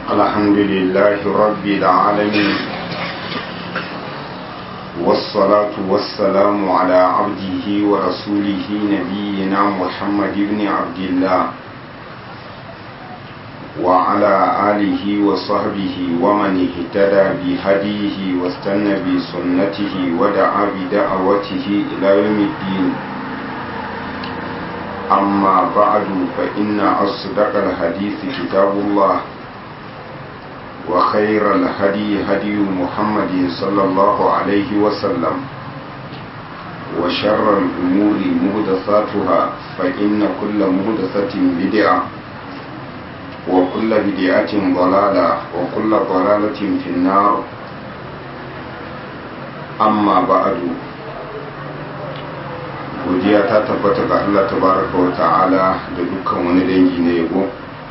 الحمد لله رب العالمين والصلاة والسلام على عبده ورسوله نبينا محمد بن عبد الله وعلى آله وصحبه ومن اهتدى بهديه واستنى بسنته ودعا بدعوته إلى يوم الدين أما بعد فإن أصدق الحديث كتاب الله وخير الهدي هدي محمد صلى الله عليه وسلم وشر الأمور مهدثاتها فإن كل مهدثة بدعة وكل بدعة ضلالة وكل ضلالة في النار أما بعد godiya ta tabbata ga Allah tabaraka wa ta'ala da dukkan wani dangi na yabo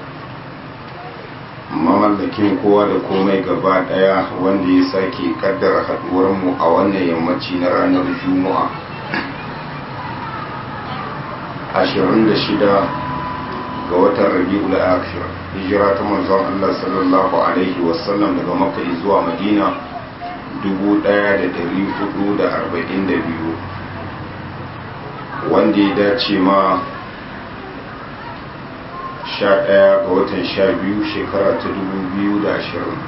mamallakin kowa da komai gaba daya wanda ya sake kaddara haduwar mu a wannan yammaci na ranar juma'a 26 ga watan rabi'ul akhir hijira ta manzon Allah sallallahu alaihi wasallam daga makka zuwa madina 1442 wanda ya dace ma sha ɗaya ga watan sha biyu shekara ta dubu biyu da ashirin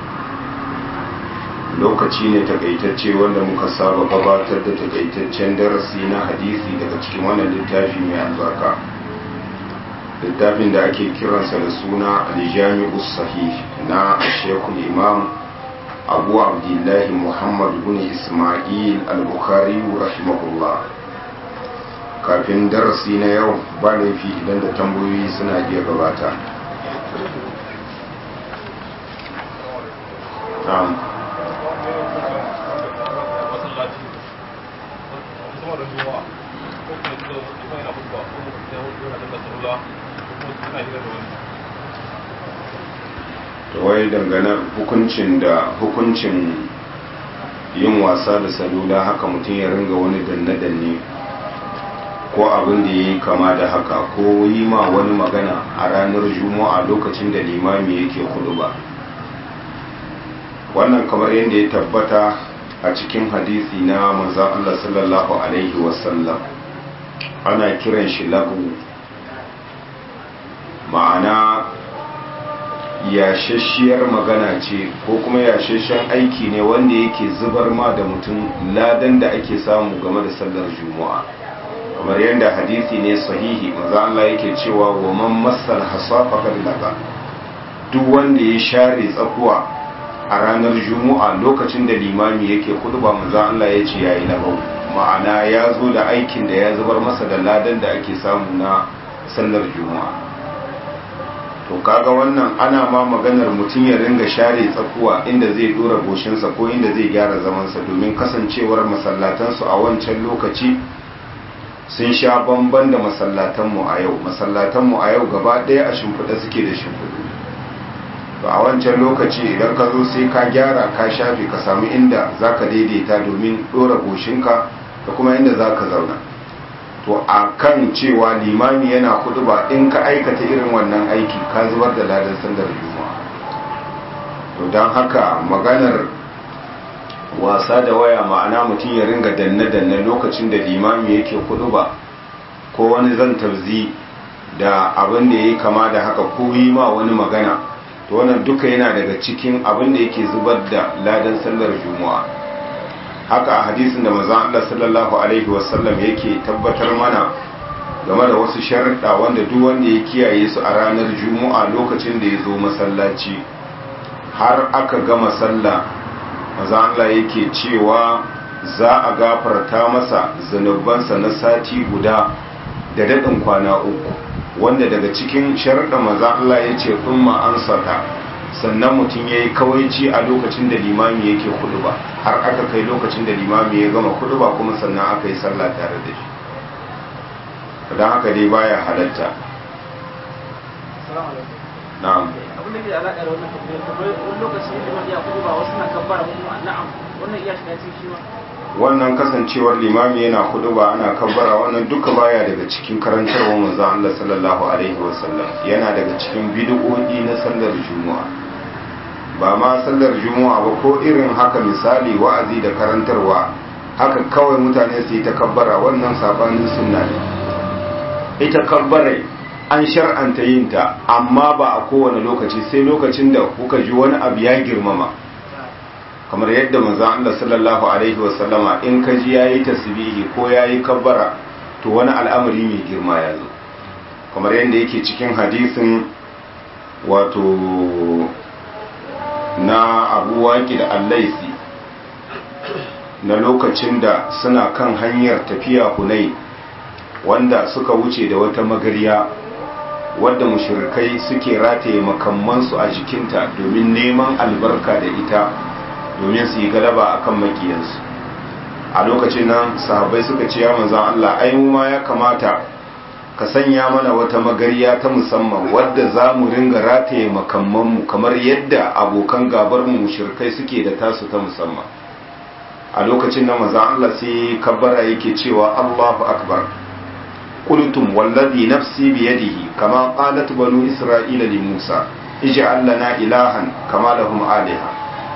lokaci ne takaitacce wanda muka saba gabatar da takaitaccen darasi na hadisi daga cikin wannan littafi mai albarka littafin da ake kiransa da suna aljami'u sahih na shekul imam abu abdullahi muhammad bin ismail al-bukhari rahimahullah kafin darasi na yau ba laifi idan da tambayoyi suna iya gabata wai dangane hukuncin da hukuncin yin wasa da salula haka mutum ya ringa wani danne-danne ko abin da ya yi kama da haka ko yi ma wani magana a ranar juma'a lokacin da limami yake hudu ba wannan kamar yadda ya tabbata a cikin hadisi na manzan Allah sallallahu alaihi wasallam ana kiran shi lagu ma'ana yashashiyar magana ce ko kuma yashashen aiki ne wanda yake zubar ma da mutum ladan da ake samu game da sallar juma'a kamar yadda hadisi ne sahihi maza Allah yake cewa wa man massal hasafa kadlaba duk wanda ya share tsakuwa a ranar juma'a lokacin da limami yake khutba maza Allah ya ce yayi labau ma'ana ya zo da aikin da ya zubar masa da ladan da ake samu na sallar juma'a to kaga wannan ana ma maganar mutum ya ringa share tsakuwa inda zai dora goshinsa ko inda zai gyara zamansa domin kasancewar masallatansu a wancan lokaci sun sha bamban da masallatanmu a yau masallatanmu a yau gaba ɗaya a shimfiɗa suke da shimfiɗu to a wancan lokaci idan ka zo sai ka gyara ka shafe ka samu inda za ka daidaita domin ɗora goshinka da kuma inda za ka zauna to a kan cewa limami yana kudu ba in ka aikata irin wannan aiki ka zubar da ladan sandar juma'a to don haka maganar wasa da waya ma'ana mutum ya ringa danne-danne lokacin da limami yake kudu ba ko wani zan tarzi da abin da ya yi kama da haka ko yi ma wani magana to wannan duka yana daga cikin abin da yake zubar da ladan sallar juma'a haka a hadisin da maza Allah sallallahu alaihi wasallam yake tabbatar mana game da wasu sharuɗa wanda duk wanda ya kiyaye su a ranar juma'a lokacin da ya zo masallaci har aka gama sallah maza Allah yake cewa za a gafarta masa zanubansa na sati guda da daɗin kwana uku wanda daga cikin sharaɗa maza Allah ya ce ɗumma an sata sannan mutum ya yi kawaici a lokacin da limami yake kudu ba har aka kai lokacin da limami ya gama kudu ba kuma sannan aka yi sallah tare da shi don haka dai baya halatta na'am abin da ke alaƙa da wannan tambayar tambayar wani lokaci liman ya kudu ba wasu na kabbara kuma na'am wannan iya shiga cikin shi ma wannan kasancewar limami yana kudu ba ana kabbara wannan duka baya daga cikin karantarwa manzo Allah sallallahu alaihi wasallam yana daga cikin bid'o'i na sallar juma'a ba ma sallar juma'a ba ko irin haka misali wa'azi da karantarwa haka kawai mutane su yi takabbara wannan sabanin sunna ne ita kabbarai an shar'anta yin ta amma ba a kowane lokaci sai lokacin da kuka ji wani abu ya girmama kamar yadda manzon Allah sallallahu alaihi wasallama in ka ji yayi tasbihi ko yayi kabbara to wani al'amari mai girma ya zo kamar yadda yake cikin hadisin wato na abu waƙi da allaisi na lokacin da suna kan hanyar tafiya hunai wanda suka wuce da wata magariya wadda mushirikai suke rataye makammansu a jikinta domin neman albarka da ita domin su yi galaba akan makiyansu a lokacin nan sahabbai suka ce ya manzan Allah ai mu ma ya kamata ka sanya mana wata magariya ta musamman wadda za mu ringa rataye makammanmu kamar yadda abokan gabarmu mushrikai suke da tasu ta musamman a lokacin nan manzan Allah sai kabbara yake cewa Allahu akbar qultum wallazi nafsi biyadihi kama qalat banu isra'ila li Musa ij'al lana ilahan kama lahum aliha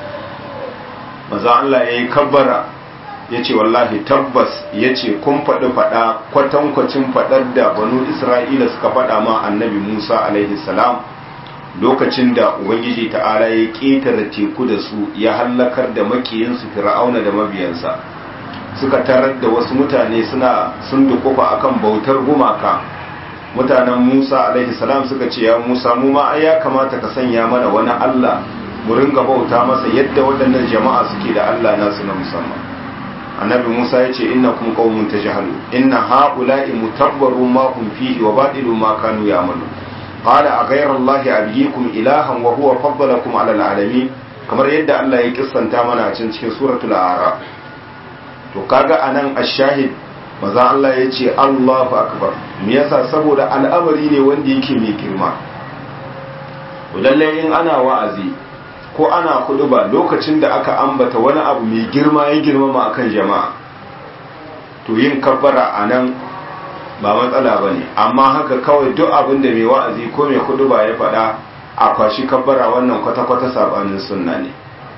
manzan Allah yayi kabbara ya ce wallahi tabbas ya ce kun faɗi faɗa kwatankwacin faɗar da banu isra'ila suka faɗa ma annabi musa alaihi salam lokacin da ubangiji ta'ala ya ƙetare teku da su ya hallakar da makiyinsu fir'auna da mabiyansa suka tarar da wasu mutane suna sun dukufa akan bautar gumaka mutanen musa alaihi salam suka ce ya musa mu ma ai ya kamata ka sanya mana wani allah mu ringa bauta masa yadda waɗannan jama'a suke da allah nasu na musamman annabi musa ya ce inna kun qaumun tajhalu inna haula'i mutabbaru ma hum fihi wa batilu ma kanu ya'malu qala a ghayra allahi abiyikum ilahan wa huwa faddalakum 'ala al'alamin kamar yadda Allah ya kissanta mana a cikin suratul a'raf to kaga anan ash-shahid maza Allah ya ce Allahu akbar me yasa saboda al'amari ne wanda yake mai girma to lalle in ana wa'azi ko ana kudu ba lokacin da aka ambata wani abu mai girma ya girmama akan jama'a to yin kabbara a nan ba matsala ba ne amma haka kawai duk abin da mai wa'azi ko mai kudu ba ya faɗa a kwashi kabbara wannan kwata-kwata sabanin sunna ne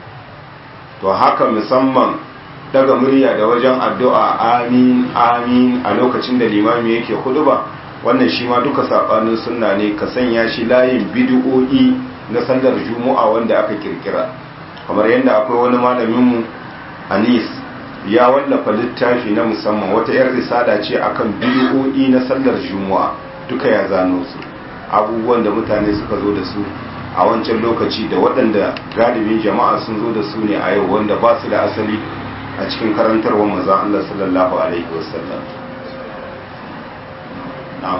to haka musamman daga murya da wajen addu'a amin amin a lokacin da limami yake kudu ba wannan shi ma duka sabanin sunna ne ka sanya shi layin bid'o'i na sallar juma'a wanda aka kirkira kamar yadda akwai wani malaminmu anis ya wallafa littafi na musamman wata yar risala ce akan bid'o'i na sallar juma'a duka ya zano su abubuwan da mutane suka zo da su a wancan lokaci da waɗanda galibin jama'a sun zo da su ne a yau wanda ba su da asali a cikin karantarwar manzon Allah sallallahu alaihi wasallam na'am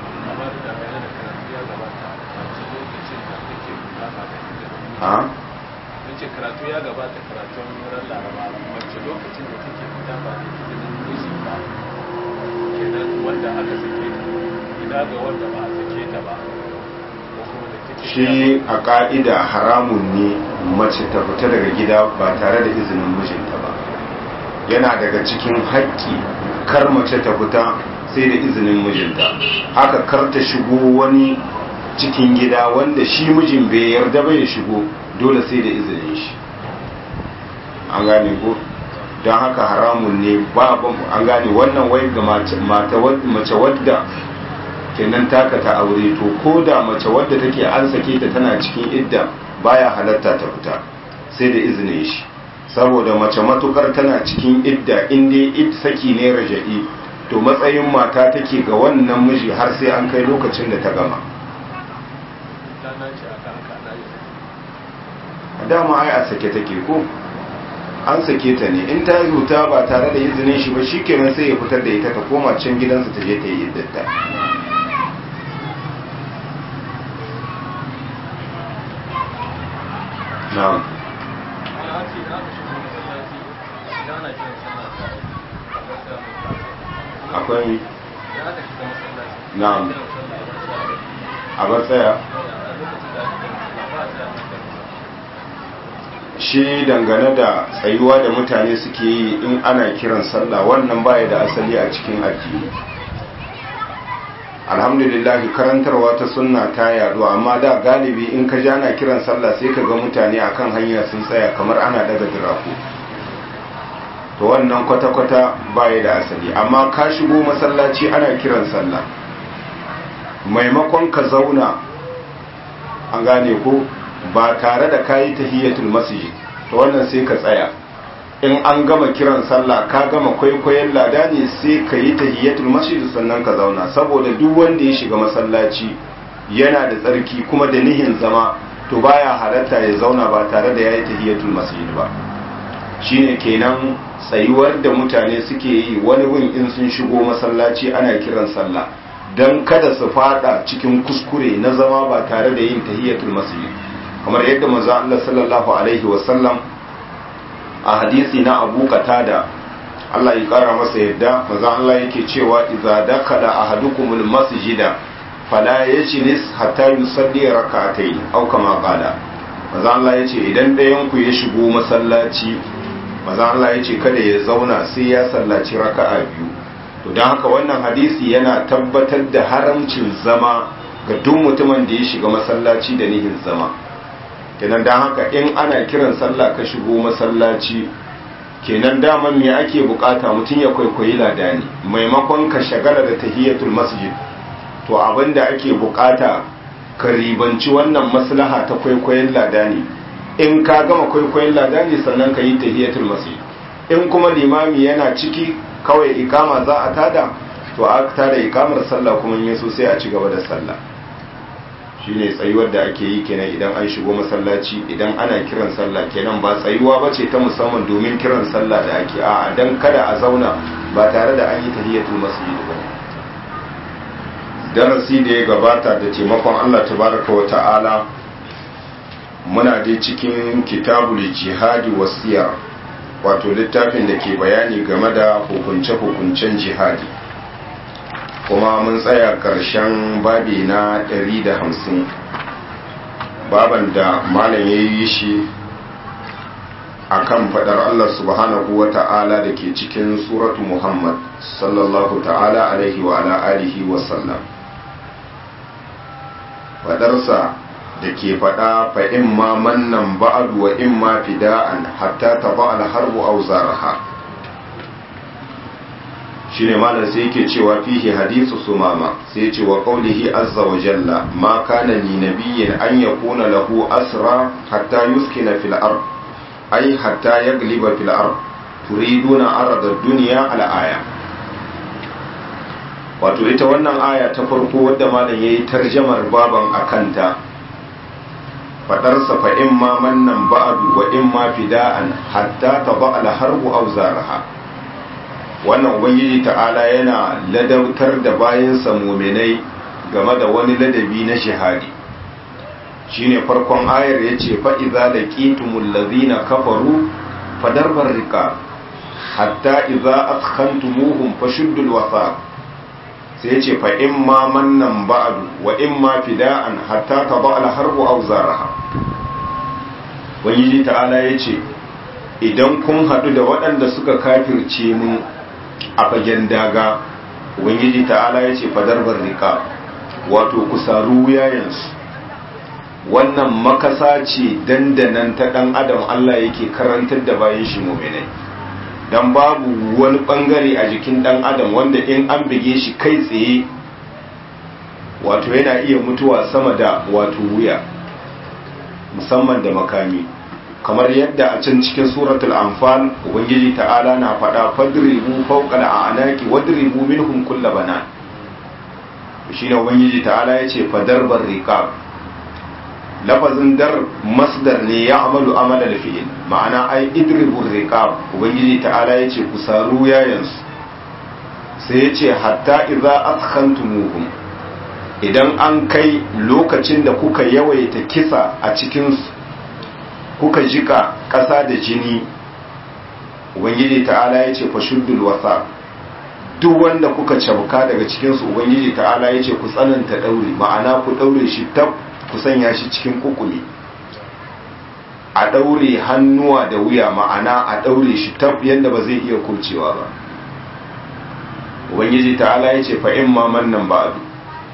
ha wace karatu ya gabata karatun ran laraba wacce lokacin da take fita ba da izinin miji ba kenan wanda aka sake ta ina ga wanda ba a sake ta ba ko kuma da take shi a ka'ida haramun ne mace ta fita daga gida ba tare da izinin mijinta ba yana daga cikin haƙƙi kar mace ta fita sai da izinin mijinta haka kar ta shigo wani cikin gida wanda shi mijin bai yarda bai ya shigo dole sai da izinin shi an gane ko don haka haramun ne ba an gane wannan wai ga mace wadda kenan taka ta aure to ko da mace wadda take an sake ta tana cikin idda baya halatta ta fita sai da izinin shi saboda mace matukar tana cikin idda inda id saki ne raja'i to matsayin mata take ga wannan miji har sai an kai lokacin da ta gama dama ai a sake take ko an sake ta ne in ta zuta ba tare da izinin shi ba shikenan sai ya fitar da ita ta koma can gidansa ta je ta yi iddata na'am akwai na'am a bar tsaya shi dangane da tsayuwa da mutane suke yi in ana kiran sallah wannan baya da asali a cikin addini alhamdulillah karantarwa ta sunna ta yadu amma da galibi in ka ja na kiran sallah sai ka ga mutane akan hanya sun tsaya kamar ana daga diraku to wannan kwata-kwata baya da asali amma ka shigo masallaci ana kiran sallah maimakon ka zauna an gane ko ba tare da kayi tahiyatul masjid to wannan sai ka tsaya in an gama kiran sallah ka gama kwaikwayon lada ne sai ka yi tahiyatul masjid sannan ka zauna saboda duk wanda ya shiga masallaci yana da tsarki kuma da nihin zama to baya halatta ya zauna ba tare da yayi tahiyatul masjid ba shine kenan tsayuwar da mutane suke yi wani wun in sun shigo masallaci ana kiran sallah dan kada su fada cikin kuskure na zama ba tare da yin tahiyatul masjid kamar yadda manzo Allah sallallahu alaihi wasallam a hadisi na Abu Qatada Allah ya kara masa yadda manzo Allah yake cewa idza dakala ahadukumul masjida fala yajlis hatta yusalli rak'atayn aw kama qala manzo Allah yace idan ɗayan ku ya shigo masallaci manzo Allah yace kada ya zauna sai ya sallaci raka'a biyu to don haka wannan hadisi yana tabbatar da haramcin zama ga duk mutumin da ya shiga masallaci da nihin zama kenan don haka in ana kiran sallah ka shigo masallaci kenan daman me ake bukata mutum ya kwaikwayi ladani maimakon ka shagala da tahiyatul masjid to abinda ake bukata ka ribanci wannan maslaha ta kwaikwayon ladani in ka gama kwaikwayon ladani sannan ka yi tahiyatul masjid in kuma limami yana ciki kawai ikama za a tada to a tada ikamar sallah kuma yin so sai a ci gaba da sallah shine tsayuwar da ake yi kenan idan an shigo masallaci idan ana kiran sallah kenan ba tsayuwa ba ce ta musamman domin kiran sallah da ake a dan kada a zauna ba tare da an yi tahiyatul masjid ba darasi da ya gabata da taimakon Allah tabaraka wa ta'ala muna dai cikin kitabul jihadi wasiyar wato littafin da ke bayani game da hukunce-hukuncen jihadi kuma mun tsaya ƙarshen babi na 150 baban da malam ya yi shi a kan faɗar Allah subhanahu wa ta'ala da ke cikin suratu Muhammad sallallahu ta'ala alaihi wa ala alihi wa sallam faɗarsa da ke faɗa fa in ma mannan ba'adu wa in ma fida'an hatta ta ba'al harbu aw zaraha shine malam sai yake cewa fihi hadithu sumama sai yace wa qawlihi azza wa jalla ma kana li nabiyyin an yakuna lahu asra hatta yuskina fil ard ay hatta yagliba fil ard turiduna arada ad-dunya al aya wato ita wannan aya ta farko wadda malam yayi tarjamar baban akanta fadarsa fa in ma mannan ba'adu wa in ma fida'an hatta taba al harbu aw zaraha wannan ubangiji ta'ala yana ladautar da bayansa muminai game da wani ladabi na shahadi shine farkon ayar yace fa idza laqitumul ladhina kafaru fadarbar riqab hatta idza athkhantumuhum fashuddul wasaq sai yace fa in ma mannan ba'du wa in ma fida'an hatta taba al harbu aw zaraha ubangiji ta'ala yace idan kun hadu da waɗanda suka kafirce mu a fagen daga ubangiji ta'ala ya ce fadarbar rika wato kusaru wuyayensu wannan makasa ce dandanan ta dan adam Allah yake karantar da bayan shi muminai dan babu wani bangare a jikin dan adam wanda in an bige shi kai tsaye wato yana iya mutuwa sama da wato wuya musamman da makami kamar yadda a can cikin suratul anfal ubangiji ta'ala na faɗa fadribu fawqa al'anaki wadribu minhum kull banan shine ubangiji ta'ala yace fadarbar riqab lafazin dar masdar ne ya amalu amalal fi'il ma'ana ai idribu riqab ubangiji ta'ala yace ku saru yayansu sai yace hatta idza athkhantumuhum idan an kai lokacin da kuka yawaita kisa a cikin su kuka jika ƙasa da jini ubangiji ta'ala ya ce fashuddul wasa duk wanda kuka cabka daga cikinsu ubangiji ta'ala ya ce ku tsananta ɗaure ma'ana ku ɗaure shi tab ku sanya shi cikin kukuli a ɗaure hannuwa da wuya ma'ana a ɗaure shi tab yadda ba zai iya kurcewa ba ubangiji ta'ala ya ce fa'in ma mannan ba'adu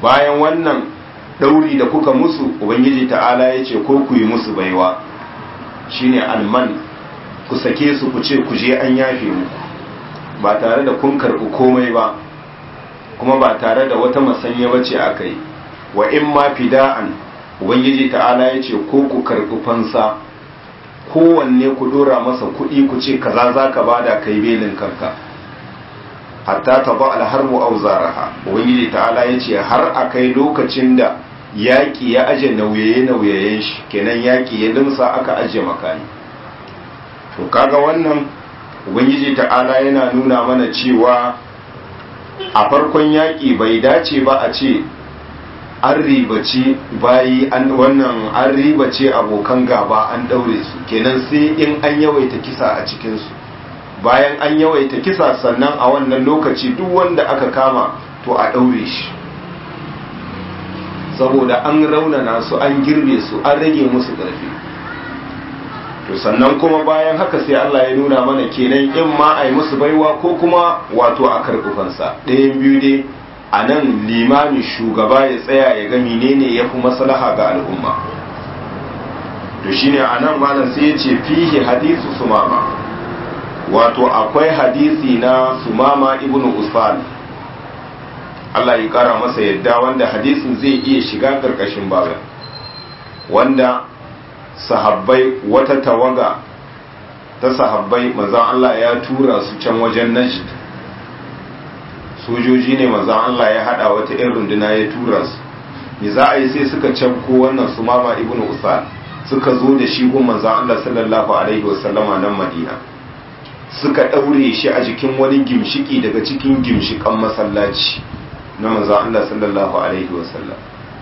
bayan wannan ɗauri da kuka musu ubangiji ta'ala ya ce ko ku yi musu baiwa shine alman ku sake su ku ce ku je an yafe muku ba tare da kun karɓi komai ba kuma ba tare da wata masanya bace aka yi wa in ma fida'an ubangiji ta'ala ya ce ko ku karɓi fansa kowanne ku dora masa kuɗi ku ce kaza za ka bada kai belin kanka hatta ta ba alharbu auzaraha ubangiji ta'ala ya ce har a kai lokacin da yaƙi ya aje nauyaye-nauyayen shi kenan yaƙi ya limsa aka aje makani to kaga wannan ubangiji ta'ala yana nuna mana cewa a farkon yaƙi bai dace ba a ce an ribaci bayi an wannan an ribace abokan gaba an daure su kenan sai in an yawaita kisa a cikinsu bayan an yawaita kisa sannan a wannan lokaci duk wanda aka kama to a daure shi saboda an raunana su an girbe su an rage musu ƙarfi to sannan kuma bayan haka sai Allah ya nuna mana kenan in ma a yi musu baiwa ko kuma wato a karɓufansa ɗayan biyu dai a nan limami shugaba ya tsaya ya ga menene ya fi maslaha ga al'umma to shine a nan malam sai ya ce fihi hadisu sumama wato akwai hadisi na sumama ibnu usman Allah ya kara masa yadda wanda hadisin zai iya shiga karkashin babin wanda sahabbai wata tawaga ta sahabbai manzon Allah ya tura su can wajen najd sojoji ne manzon Allah ya hada wata irin runduna ya tura su me za a yi sai suka canko wannan sumama ibnu usman suka zo da shi gun manzon Allah sallallahu alaihi wasallama nan Madina suka daure shi a jikin wani gimshiki daga cikin gimshikan masallaci na manzon Allah sallallahu alaihi wasallam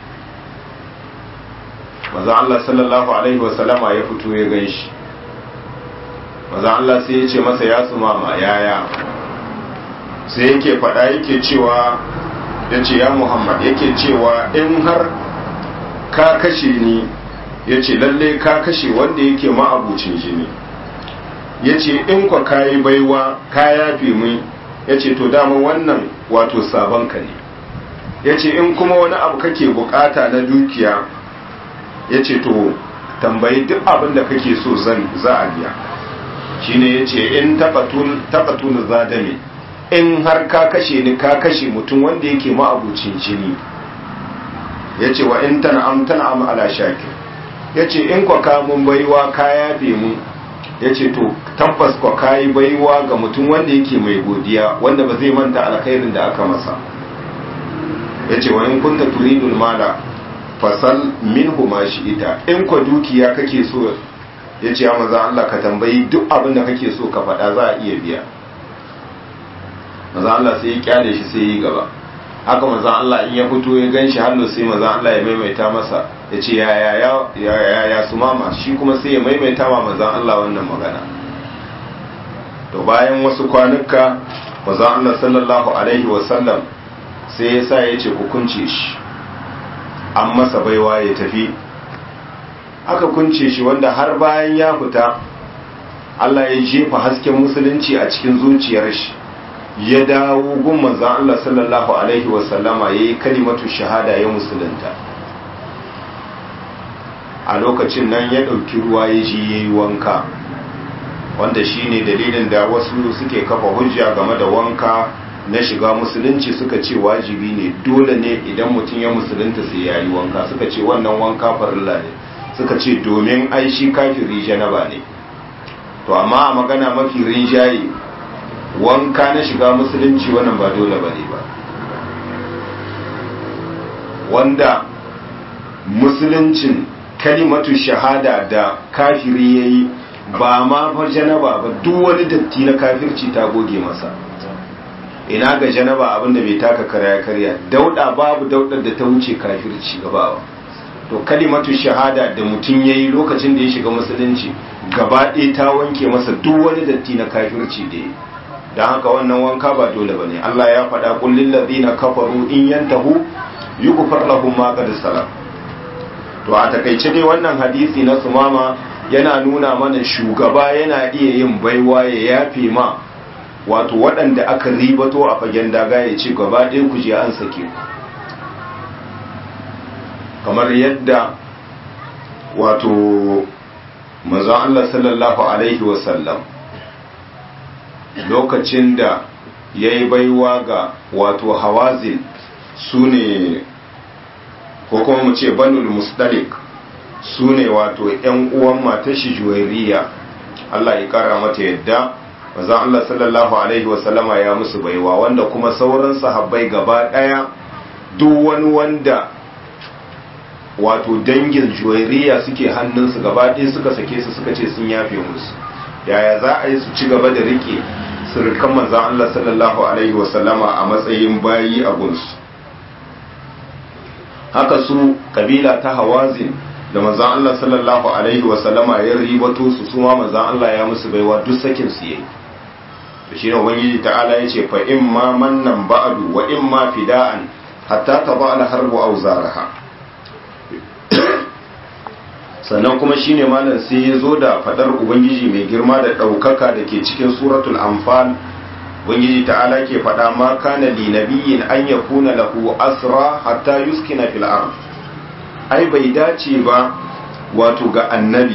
manzon Allah sallallahu alaihi wasallama ya fito ya ganshi manzon Allah sai ya ce masa ya sumama yaya sai yake faɗa yake cewa ya ce ya Muhammad yake cewa in har ka kashe ni ya ce lalle ka kashe wanda yake ma'abucin jini ya ce in kwa kayi baiwa ka yafe mun ya ce to dama wannan wato sabon ka ne ya ce in kuma wani abu kake bukata na dukiya ya ce to tambayi duk abin da kake so zan za a biya shine ya ce in taɓatun zadame in har ka kashe ni ka kashe mutum wanda yake ma'abucin jini ya ce wa in tan'am tan'am ala shakir ya ce in kwa kamun baiwa ka yafe mu ya ce to tabbas kwa kayi baiwa ga mutum wanda yake mai godiya wanda ba zai manta alkhairin da aka masa ya ce wa in kunta turidul mala fasal minhu ma shi ita in kwa dukiya kake so ya ce ya maza Allah ka tambayi duk abin da kake so ka faɗa za a iya biya maza Allah sai ya kyale shi sai yi gaba haka maza Allah in ya fito ya gan shi hannu sai maza Allah ya maimaita masa ya ce ya ya su mama shi kuma sai ya maimaita ma maza Allah wannan magana to bayan wasu kwanuka maza Allah sallallahu alaihi wasallam sai ya sa ya ce ku kunce shi an masa baiwa ya tafi aka kunce shi wanda har bayan ya fita Allah ya jefa hasken musulunci a cikin zuciyar shi ya dawo gun manzan Allah sallallahu Alaihi wasallama ya yi kalimatu shahada ya musulunta a lokacin nan ya ɗauki ruwa ya ji ya yi wanka wanda shi ne dalilin da wasu suke kafa hujja game da wanka na shiga musulunci suka ce wajibi ne dole ne idan mutum ya musulunta sai ya yi wanka suka ce wannan wanka farilla ne suka ce domin ai shi kafiri janaba ne to amma a magana mafi rinjaye wanka na shiga musulunci wannan ba dole ba ne ba wanda musuluncin kalimatu shahada da kafiri ya yi ba ma fa janaba ba duk wani datti na kafirci ta goge masa ina ga janaba abinda bai taka karya karya dauda babu daudar da ta wuce kafirci gabawa to kalimatu shahada da mutum ya yi lokacin da ya shiga musulunci gaba ɗaya ta wanke masa duk wani datti na kafirci da ya yi don haka wannan wanka ba dole ba ne Allah ya faɗa kullum ladina kafaru in yantahu yughfar lahum ma qad salam to a takaice dai wannan hadisi na sumama yana nuna mana shugaba yana iya yin baiwa ya yafe ma wato waɗanda aka ribato a fagen daga ya ce gaba ɗaya ku je an sake ku kamar yadda wato manzon Allah sallallahu alaihi wasallam lokacin da ya yi baiwa ga wato hawazin su ne ko kuma mu ce banul musdalik su ne wato 'yan uwan matashi juwairiya Allah ya kara mata yadda manzon Allah sallallahu alaihi wasallama ya musu baiwa wanda kuma sauran sahabbai gaba daya duk wani wanda wato dangin juwairiya suke hannunsu gaba ɗaya suka sake su suka ce sun yafe musu yaya za a yi su ci gaba da rike sirkan manzon Allah sallallahu alaihi wasallama a matsayin bayi a gunsu haka su kabila ta hawazin da manzon Allah sallallahu alaihi wasallama ya ribato su suma manzon Allah ya musu baiwa duk sakin su yayi to shine ubangiji ta'ala yace fa in ma mannan ba'du wa in ma fida'an hatta taba al harbu aw zaraha sannan kuma shine malam sai ya zo da fadar ubangiji mai girma da daukaka da ke cikin suratul anfal ubangiji ta'ala ke fada ma kana li nabiyyin an yakuna lahu asra hatta yuskina fil ard ai bai dace ba wato ga annabi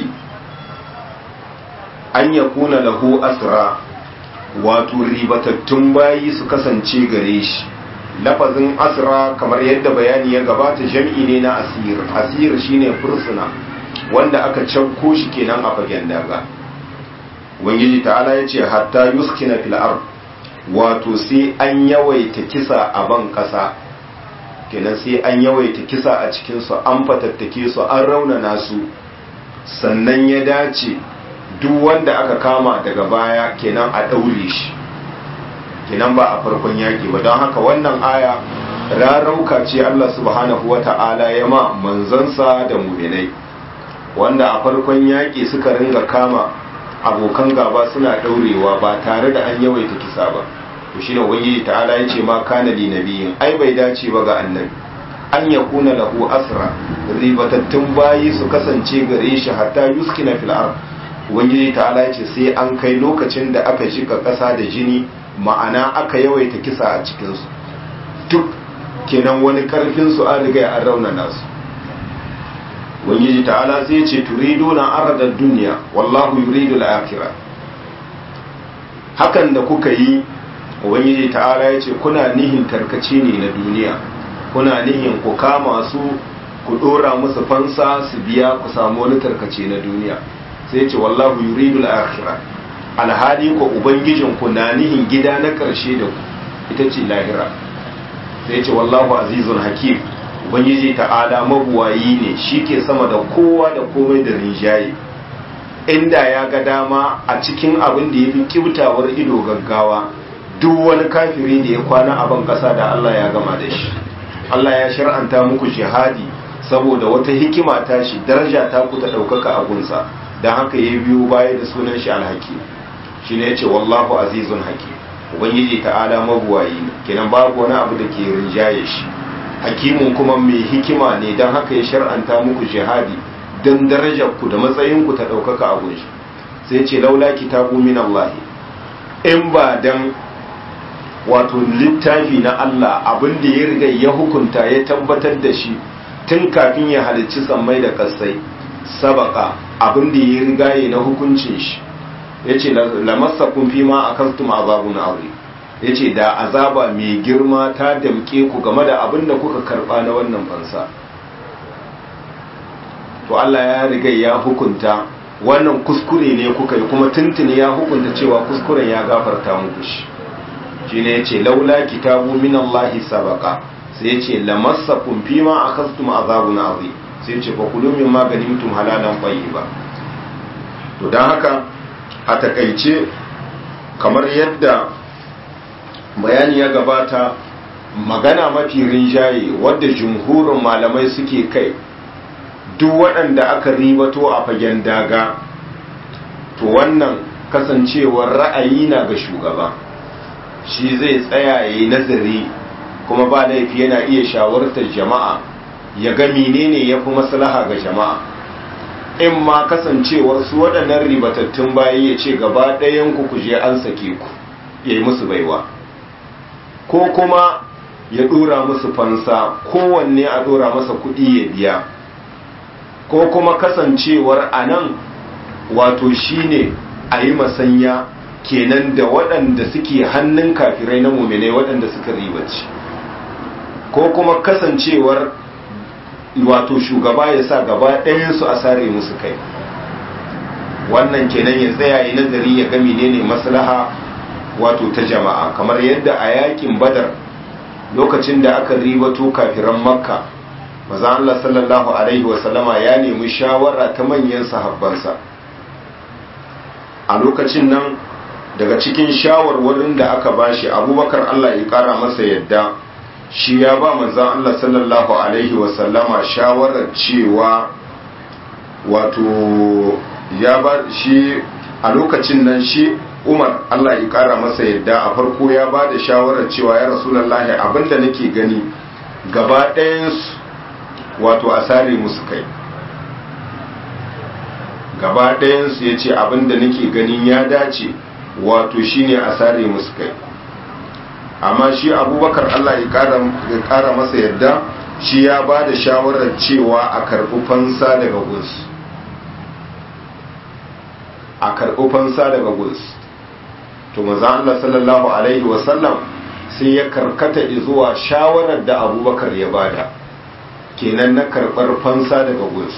an yakuna lahu asra wato ribatattun bayi su kasance gare shi lafazin asra kamar yadda bayani ya gabata jam'i ne na asir asir shine fursuna wanda aka canko shi kenan a fagen daga ubangiji ta'ala ya ce hatta yuskina fil ard wato sai an yawaita kisa a ban kasa kenan sai an yawaita kisa a cikin su an fatattake su an raunana su sannan ya dace duk wanda aka kama daga baya kenan a daure shi kenan ba a farkon yaki ba don haka wannan aya rarauka ce Allah subhanahu wata'ala ya ma manzansa da mu'minai wanda a farkon yaƙi suka ringa kama abokan gaba suna ɗaurewa ba tare da an yawaita kisa ba to shine ubangiji ta'ala ya ce ma kana li nabiyin ai bai dace ba ga annabi an ya kuna lahu asra ribatattun bayi su kasance gare shi hatta yuskina fil ard ubangiji ta'ala ya ce sai an kai lokacin da aka shika ƙasa da jini ma'ana aka yawaita kisa a cikin su duk kenan wani karfin su an riga an raunana su ubangiji ta'ala zai ce turidu na aradar duniya wallahu yuridu al-akhirah hakan da kuka yi ubangiji ta'ala ya ce kuna nihin tarkace ne na duniya kuna nihin ku kama su ku dora musu fansa su biya ku samu wani tarkace na duniya sai ce wallahu yuridu al-akhirah alhali ko ubangijin ku na nihin gida na karshe da ku ita ce lahira sai ce wallahu azizun hakim ubangiji ta'ala mabuwayi ne shi ke sama da kowa da komai da rinjaye inda ya ga dama a cikin abin da ya fi kibtawar ido gaggawa duk wani kafiri da ya kwana a ban ƙasa da Allah ya gama da shi Allah ya shar'anta muku jihadi saboda wata hikima ta shi daraja ta ku ta ɗaukaka a gunsa don haka ya biyo baya da sunan shi alhaki shi ne ya ce wallahu azizun haki ubangiji ta'ala mabuwayi ne kenan babu wani abu da ke rinjaye shi hakimin kuma mai hikima ne don haka ya shar'anta muku jihadi don darajar ku da matsayin ku ta ɗaukaka a gunshi sai ce laula kitabu min Allah in ba dan wato littafi na Allah abin da ya riga ya hukunta ya tabbatar da shi tun kafin ya halicci sammai da kasai sabaka abin da ya riga ya na hukuncin shi ya ce lamassakun fi ma a kastum azabun aure ya ce da azaba mai girma ta damke ku game da abin da kuka karba na wannan fansa to Allah ya riga ya hukunta wannan kuskure ne kuka yi kuma tuntuni ya hukunta cewa kuskuren ya gafarta muku shi shi ne ya ce laula kitabu min Allah sabaka sai ya ce lamassakum fi ma akastum azabun azim sai ya ce fa kulu min ma ganimtum halalan ba. to dan haka a takaice kamar yadda bayani ya gabata magana mafi rinjaye wadda jumhurin malamai suke kai duk waɗanda aka ribato a fagen daga to wannan kasancewar ra'ayi na ga shugaba shi zai tsaya ya yi nazari kuma ba laifi yana iya shawartar jama'a ya ga menene ya fi maslaha ga jama'a in ma kasancewar su waɗannan ribatattun bayi ya ce gaba ɗayan ku kuje an sake ku ya yi musu baiwa ko kuma ya dora musu fansa kowanne a dora masa kuɗi ya biya ko kuma kasancewar a nan wato shine a yi masanya kenan da waɗanda suke hannun kafirai na muminai waɗanda suka ribaci ko kuma kasancewar wato shugaba ya sa gaba ɗayansu a sare musu kai wannan kenan ya tsaya yi nazari ya ga menene maslaha wato ta jama'a kamar yadda a yakin badar lokacin da aka ribato kafiran makka maza Allah sallallahu alaihi wasallama ya nemi shawara ta manyan sahabbansa a lokacin nan daga cikin shawarwarin da aka bashi abubakar Allah ya kara masa yadda shi ya ba manzan Allah sallallahu alaihi wasallama shawarar cewa wato ya ba shi a lokacin nan shi umar Allah ya kara masa yadda a farko ya ba da shawarar cewa ya rasulallahi abinda nake gani gaba ɗayansu wato a sare musu kai gaba ɗayansu ya ce abinda nake ganin ya dace wato shine a sare musu kai amma shi abubakar Allah ya kara masa yadda shi ya ba da shawarar cewa a karɓi fansa daga gus a karɓi fansa daga gus to maza Allah sallallahu alaihi wasallam sai ya karkata zuwa shawarar da abubakar ya bada kenan na karɓar fansa daga gus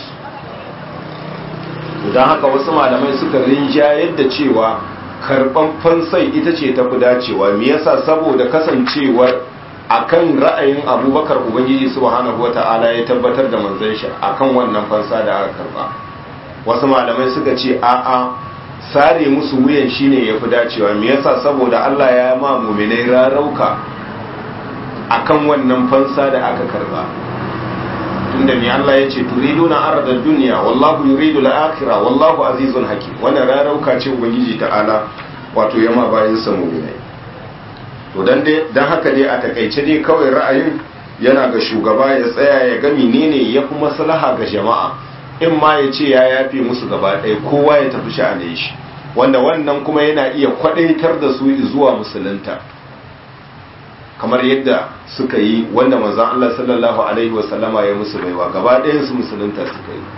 don haka wasu malamai suka rinja yadda cewa karɓan fansai ita ce tafi dacewa me yasa saboda kasancewar akan ra'ayin abubakar ubangiji subhanahu wata'ala ya tabbatar da manzon shi akan wannan fansa da aka karba wasu malamai suka ce a'a sare musu wuyan shine yafi dacewa me yasa saboda Allah ya ma mu'minai rarauka akan wannan fansa da aka karba tunda ne Allah ya ce turiduna arda dunya wallahu yuridu al-akhirah wallahu azizun hakim wannan rarauka ce ubangiji ta'ala wato yama bayin sa mu'minai to dan dai dan haka dai a takaice dai kawai ra'ayin yana ga shugaba ya tsaya ya ga menene ya fi maslaha ga jama'a in ma ya ce ya yafe musu gaba ɗaya kowa ya tafi sha'anin shi wanda wannan kuma yana iya kwadaitar da su zuwa musulunta kamar yadda suka yi wanda manzon Allah sallallahu alaihi wasallama ya musu baiwa gaba ɗayan su musulunta suka yi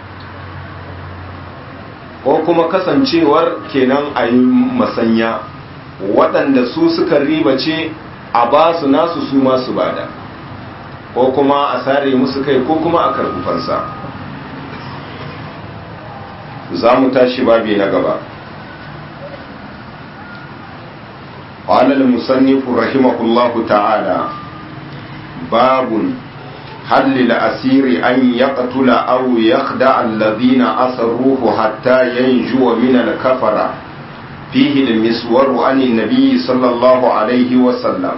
ko kuma kasancewar kenan a yi masanya waɗanda su suka ribace a ba su nasu su masu bada ko kuma a sare musu kai ko kuma a karɓi fansa za mu tashi babi na gaba قال المصنف رحمه الله تعالى باب هل للأسير أن يقتل أو يخدع الذين أسروه حتى ينجو من الكفرة فيه المسور عن النبي صلى الله عليه وسلم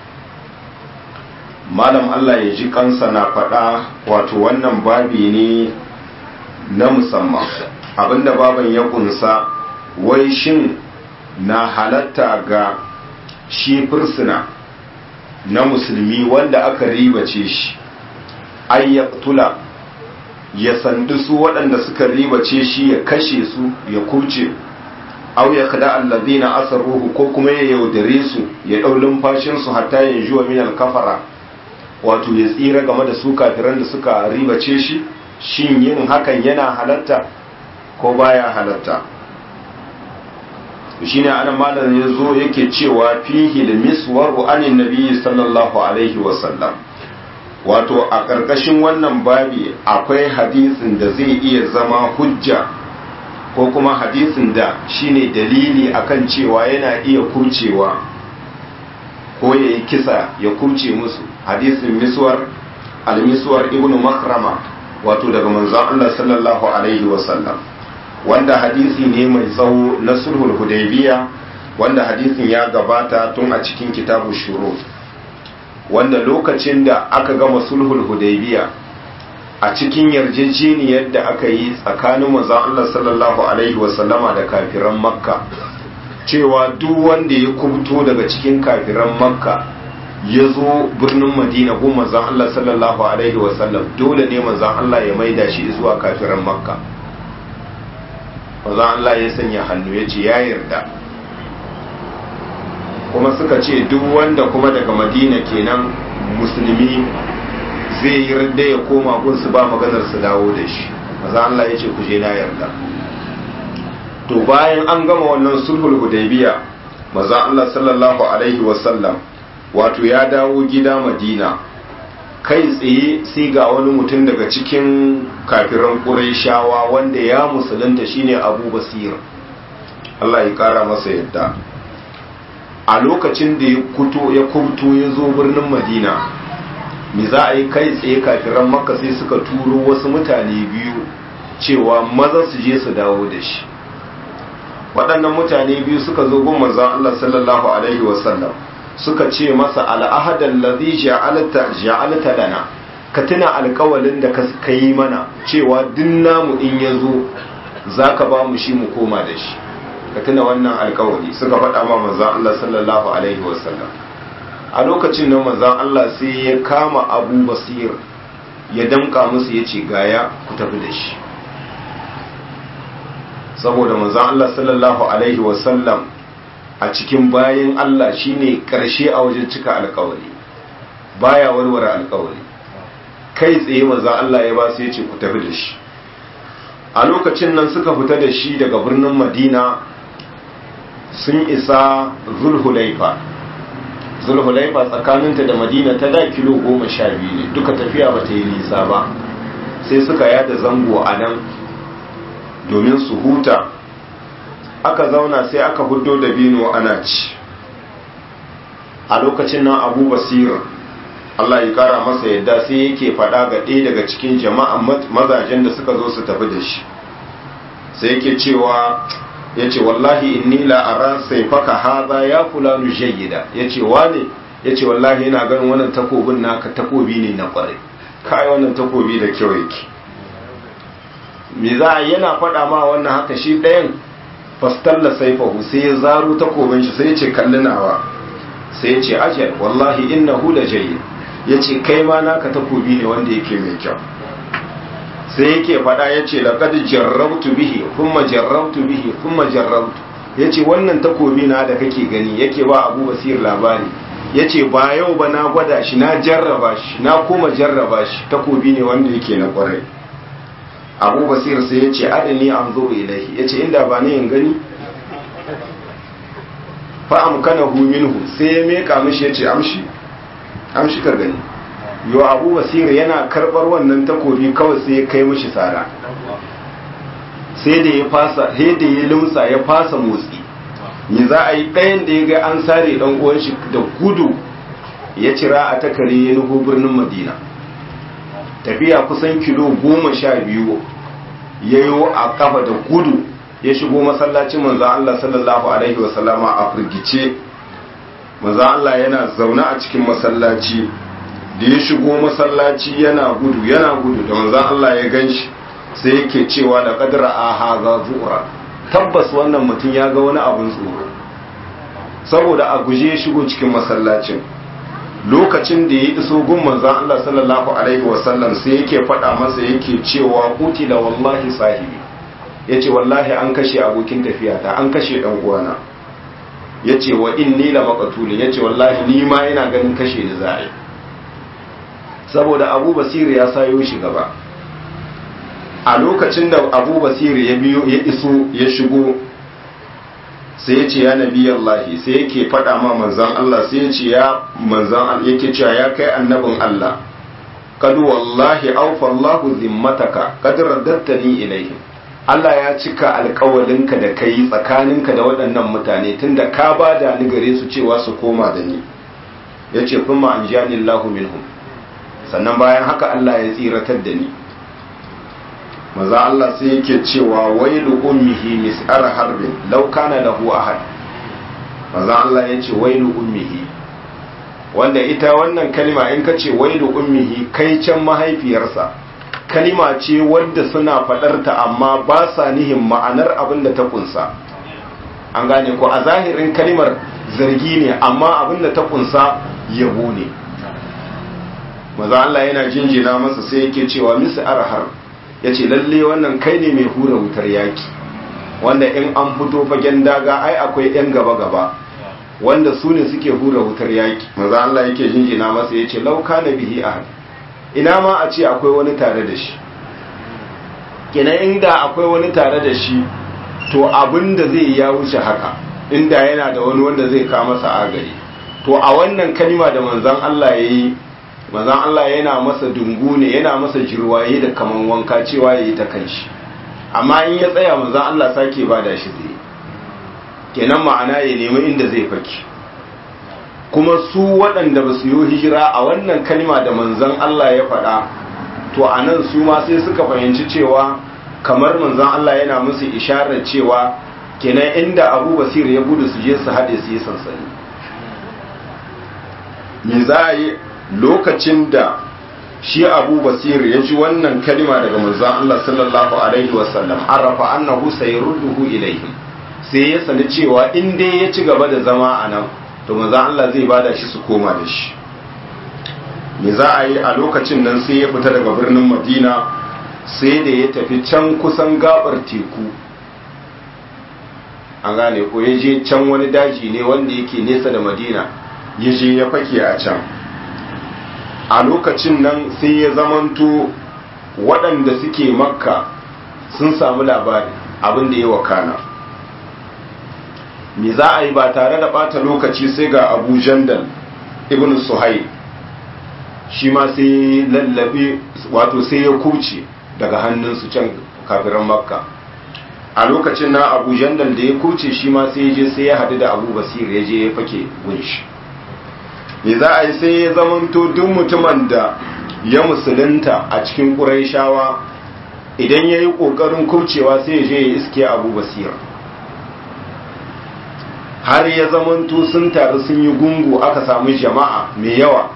malam Allah ya ji kansa na faɗa wato wannan babi ne na musamman abinda baban ya kunsa wai shin na halatta ga shi fursuna na musulmi wanda aka ribace shi ayyaktula ya sandu su waɗanda suka ribace shi ya kashe su ya kurce aw ya kada allazina asaruhu ko kuma ya yaudare su ya ɗau lumfashin su hatta ya juwa min kafara wato ya tsira game da su kafiran da suka ribace shi shin yin hakan yana halatta ko baya halatta shine anan malam ya zo yake cewa fihi miswaru anin nabiyyi sallallahu alaihi wasallam wato a ƙarƙashin wannan babi akwai hadisin da zai iya zama hujja ko kuma hadisin da shine dalili akan cewa yana iya kurcewa ko ya yi kisa ya kurce musu hadisin miswar al-miswar ibnu makrama wato daga manzon Allah sallallahu alaihi wasallam wanda hadisi ne mai tsawo na sulhul hudaybiya wanda hadisin ya gabata tun a cikin kitabu shuru wanda lokacin da aka gama sulhul hudaybiya a cikin yarjejeniyar da aka yi tsakanin manzon Allah sallallahu alaihi wasallama da kafiran makka cewa duk wanda ya kubto daga cikin kafiran makka ya zo birnin madina ko manzon Allah sallallahu alaihi wasallam dole ne manzon Allah ya maida shi zuwa kafiran makka manzon Allah ya sanya hannu ya ce ya yarda kuma suka ce duk wanda kuma daga madina kenan musulmi zai yi radda ya koma gunsu ba maganar su dawo da shi maza Allah ya ce ku je na yarda to bayan an gama wannan sulhul hudaybiya maza Allah sallallahu alaihi wasallam wato ya dawo gida madina kai tsaye sai ga wani mutum daga cikin kafiran ƙurayshawa wanda ya musulunta shine abu basir Allah ya ƙara masa yadda a lokacin da ya kuto ya kubto ya zo birnin madina me za a yi kai tsaye kafiran makka sai suka turo wasu mutane biyu cewa maza su je su dawo da shi waɗannan mutane biyu suka zo gun manzon Allah sallallahu alaihi wasallam suka ce masa al'ahadan ladhi ja'alta ja'alta lana ka tuna alƙawalin da ka yi mana cewa duk namu in yazo zaka ba mu shi mu koma da shi ka tuna wannan alƙawari suka faɗa ma manzon Allah sallallahu alaihi wasallam a lokacin nan manzon Allah sai ya kama Abu Basir ya damƙa musu yace gaya ku tafi da shi saboda manzon Allah sallallahu alaihi wasallam a cikin bayan Allah shine karshe a wajen cika alkawari baya warware alkawari kai tsaye maza Allah ya ba su yace ku tafi da shi a lokacin nan suka fita da shi daga birnin Madina sun isa Zulhulaifa Zulhulaifa tsakaninta da Madina ta da kilo goma sha biyu ne duka tafiya ba ta yi nisa ba sai suka yada zango a nan domin su huta aka zauna sai aka hudo da bino ana ci a lokacin nan abu basir Allah ya kara masa yadda sai yake faɗa ga ɗaya daga cikin jama'an mazajen da suka zo su tafi da shi sai yake cewa ya ce wallahi inni la'ara sai faka haza ya fulanu jayyida ya ce wane ya ce wallahi yana ganin wannan takobin naka takobi ne na ƙware kai wannan takobi da kyau yake me za a yana faɗa ma wannan haka shi ɗayan fastalla saifahu sai ya zaro takobin shi sai ya ce kallinawa sai ya ce ajal wallahi innahu la jayyid ya ce kai ma naka takobi ne wanda yake mai kyau sai yake faɗa ya ce laqad jarrabtu bihi kuma jarrabtu bihi kuma jarrabtu ya ce wannan takobi na da kake gani yake ba abu basir labari ya ce ba yau ba na gwada shi na jarraba shi na kuma jarraba shi takobi ne wanda yake na kwarai abu basir sai ya ce adani an zo ilahi ya ce inda ba ne in gani fa'am kana minhu sai ya meka mishi ya ce amshi amshi ka gani yau abu basir yana karbar wannan takobi kawai sai ya kai mishi tsara sai da ya fasa sai da ya lumsa ya fasa motsi ni za a yi ɗayan da ya ga an sare ɗan uwan shi da gudu ya cira a takare ya nufo birnin madina tafiya kusan kilo goma sha biyu ya yi a kafa da gudu ya shigo masallacin manzan Allah sallallahu Alaihi wasallama a firgice manzan Allah yana zaune a cikin masallaci da ya shigo masallaci yana gudu yana gudu da manzan Allah ya gan shi sai yake cewa da kadara a haza zuwa tabbas wannan mutum ya ga wani abin tsoro saboda a guje ya shigo cikin masallacin lokacin da ya iso gun manzan Allah sallallahu alaihi wasallam sai yake faɗa masa yake cewa da wallahi sahibi yace wallahi an kashe abokin tafiyata an kashe dan uwana yace wa inni la maqtulun yace wallahi ni ma ina ganin kashe da za'i saboda Abu Basir ya sayo shi gaba a lokacin da Abu Basir ya biyo ya iso ya shigo sai ya ce ya nabi Allah sai yake faɗa ma manzan Allah sai ya ce ya manzan yake cewa ya kai annabin Allah kad wallahi awfa Allah zimmataka kad raddattani ilaihim Allah ya cika alƙawalinka da kai tsakaninka da waɗannan mutane tunda ka bada ni gare su cewa su koma da ni yace kuma anjani Allahu minhum sannan bayan haka Allah ya tsiratar da ni maza Allah sai yake cewa wailu ummihi mis'ar harbin law kana lahu ahad maza Allah yace wailu ummihi wanda ita wannan kalima in ka ce wailu ummihi kai can mahaifiyarsa kalima ce wadda suna faɗarta amma ba sa nihin ma'anar abin da ta kunsa an gane ko a zahirin kalimar zargi ne amma abin da ta kunsa yabo ne maza Allah yana jinjina masa sai yake cewa mis'ar harb ya ce lalle wannan kai ne mai hura wutar yaki wanda in an fito fagen daga ai akwai 'yan gaba-gaba wanda su ne suke hura wutar yaki maza Allah yake jinjina masa ya ce lauka na bihi ahad ina ma a ce akwai wani tare da shi kenan inda akwai wani tare da shi to abin da zai ya wuce haka inda yana da wani wanda zai kama masa agari to a wannan kalima da manzan Allah ya yi manzan Allah yana masa dungu ne yana masa jirwaye da kaman wanka cewa ya yi ta kanshi amma in ya tsaya manzan Allah sake ba da shi zai kenan ma'ana ya nemi inda zai faki kuma su waɗanda ba su yi hijira a wannan kalima da manzan Allah ya faɗa to a nan su ma sai suka fahimci cewa kamar manzan Allah yana musu isharar cewa kenan inda abu basir ya gudu su je su haɗe su yi sansani me za a yi lokacin da shi abu basir ya ji wannan kalima daga manzan Allah sallallahu alaihi wasallam arafa annahu sayarudduhu ilaihim sai ya sani cewa in dai ya ci gaba da zama a nan to manzan Allah zai bada shi su koma da shi me za a yi a lokacin nan sai ya fita daga birnin madina sai da ya tafi can kusan gabar teku an gane ko ya je can wani daji ne wanda yake nesa da madina ya je ya fake a can a lokacin nan sai ya zamanto waɗanda suke makka sun samu labari abin da ya wakana me za a yi ba tare da ɓata lokaci sai ga abu jandal ibn suhail shi ma sai lallabe wato sai ya kuce daga hannunsu can kafiran makka a lokacin na abu jandal da ya kuce shi ma sai ya je sai ya haɗu da abu basir ya je ya fake gunshi me za a yi sai ya zamanto duk mutumin da ya musulunta a cikin ƙuraishawa idan ya yi ƙoƙarin kucewa sai ya je ya iske abu basir har ya zamanto sun taru sun yi gungu aka samu jama'a mai yawa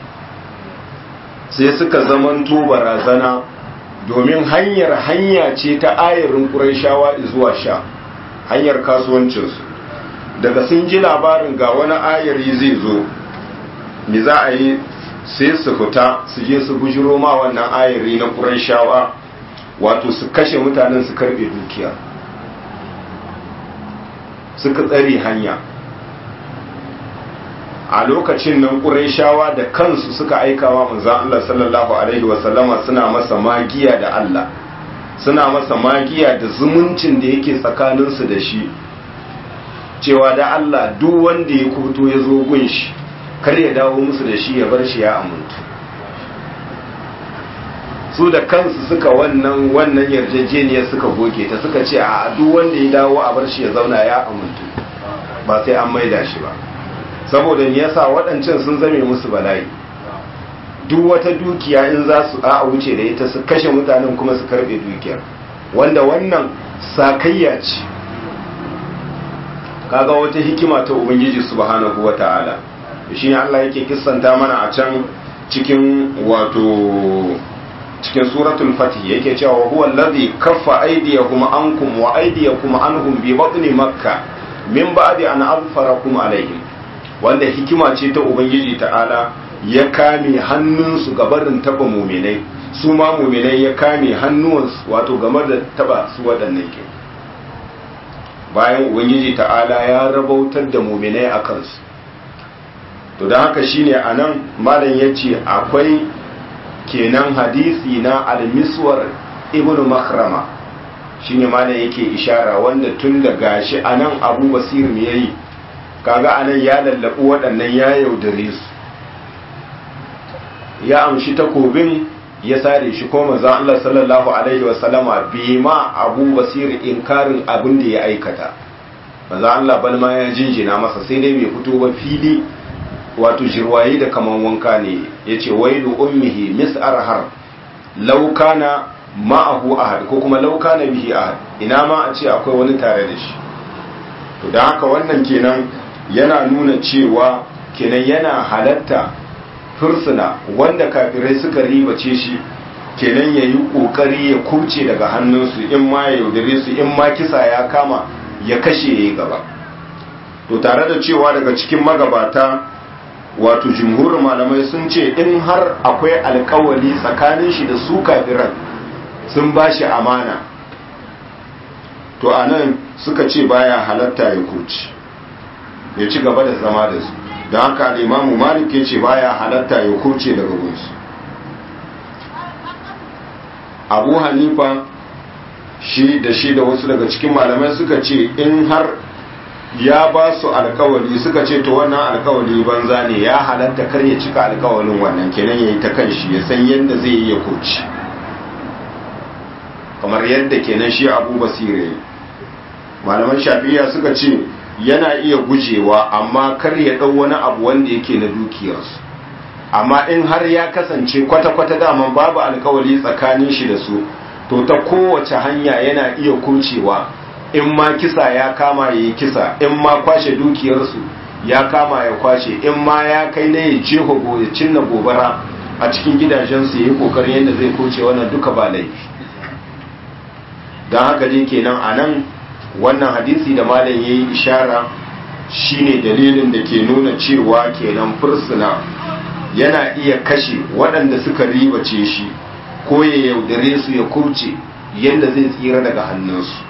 sai suka zamanto barazana domin hanyar hanya ce ta ayarin ƙuraishawa zuwa sha hanyar kasuwancinsu daga sun ji labarin ga wani ayari zai zo me za a yi sai su fita su je su bujiro ma wannan ayari na ƙuraishawa wato su kashe mutanen su karbe dukiya suka tsare hanya a lokacin nan ƙuraishawa da kansu suka aikawa manzan Allah sallallahu Alaihi wasallama suna masa magiya da Allah suna masa magiya da zumuncin da yake tsakaninsu da shi cewa da Allah duk wanda ya kuto ya zo gun shi kar ya dawo musu da shi ya bar shi ya amintu su da kansu suka wannan wannan yarjejeniyar suka goge ta suka ce a duk wanda ya dawo a bar shi ya zauna ya amintu ba sai an maida shi ba saboda me yasa waɗancan sun zame musu bala'i duk wata dukiya in za su a wuce da ita su kashe mutanen kuma su karbe dukiyar wanda wannan sakayya ce kaga wata hikima ta ubangiji subhanahu wata'ala shi ne Allah yake kissanta mana a can cikin wato cikin suratul fatih yake cewa huwa allazi kaffa aydiyahum ankum wa aydiyakum anhum bi batni makkah min ba'di an azfarakum alaihim wanda hikima ce ta ubangiji ta'ala ya kame hannunsu gabarin taba muminai su ma muminai ya kame hannuwansu wato game da taba su waɗannan ke bayan ubangiji ta'ala ya rabautar da muminai a kansu to da haka shine a nan malam ya ce akwai kenan hadisi na almiswar ibn makrama shine malam yake ishara wanda tun da gashi a nan abu basir me yayi kaga anan ya lallabu waɗannan ya yaudare su ya amshi takobin ya sare shi ko manzon Allah sallallahu alaihi wa sallama bi ma Abu Basir inkarin abin da ya aikata manzon Allah bal ma ya jinjina masa sai dai bai fito ba fili wato jirwayi da kaman wanka ne yace wailu ummihi mis'ar har law kana ma'ahu ahad ko kuma law kana bihi ahad ina ma a ce akwai wani tare da shi to dan haka wannan kenan yana nuna cewa kenan yana halatta fursuna wanda kafirai suka ribace shi kenan ya yi ƙoƙari ya kuce daga hannunsu in ma ya yaudare su in ma kisa ya kama ya kashe ya yi gaba to tare da cewa daga cikin magabata wato jumhurin malamai sun ce in har akwai alkawali tsakanin shi da su kafiran sun ba shi amana to a nan suka ce baya halatta ya kuce ya ci gaba da zama da su don haka imamu malik ya ce baya halatta ya kurce daga gunsu abu hanifa shi da shi da wasu daga cikin malamai suka ce in har ya ba su alkawali suka ce to wannan alkawali banza ne ya halatta kar ya cika alkawalin wannan kenan ya yi ta kan shi ya san yadda zai yi ya kurci kamar yadda kenan shi abu basire malaman shafiya suka ce yana iya gujewa amma kar ya ɗau wani abu wanda yake na dukiyarsu amma in har ya kasance kwata-kwata daman babu alkawali tsakanin shi da su to ta kowace hanya yana iya kurcewa in ma kisa ya kama ya yi kisa in ma kwashe dukiyarsu ya kama ya kwashe in ma ya kai na ya jeho ya cinna gobara a cikin gidajensu ya yi kokarin yadda zai kurce wannan duka ba laifi don haka dai kenan a nan wannan hadisi da malam ya yi ishara shine dalilin da ke nuna cewa kenan fursuna yana iya kashe waɗanda suka ribace shi ko ya yaudare su ya kurce yadda zai tsira daga hannunsu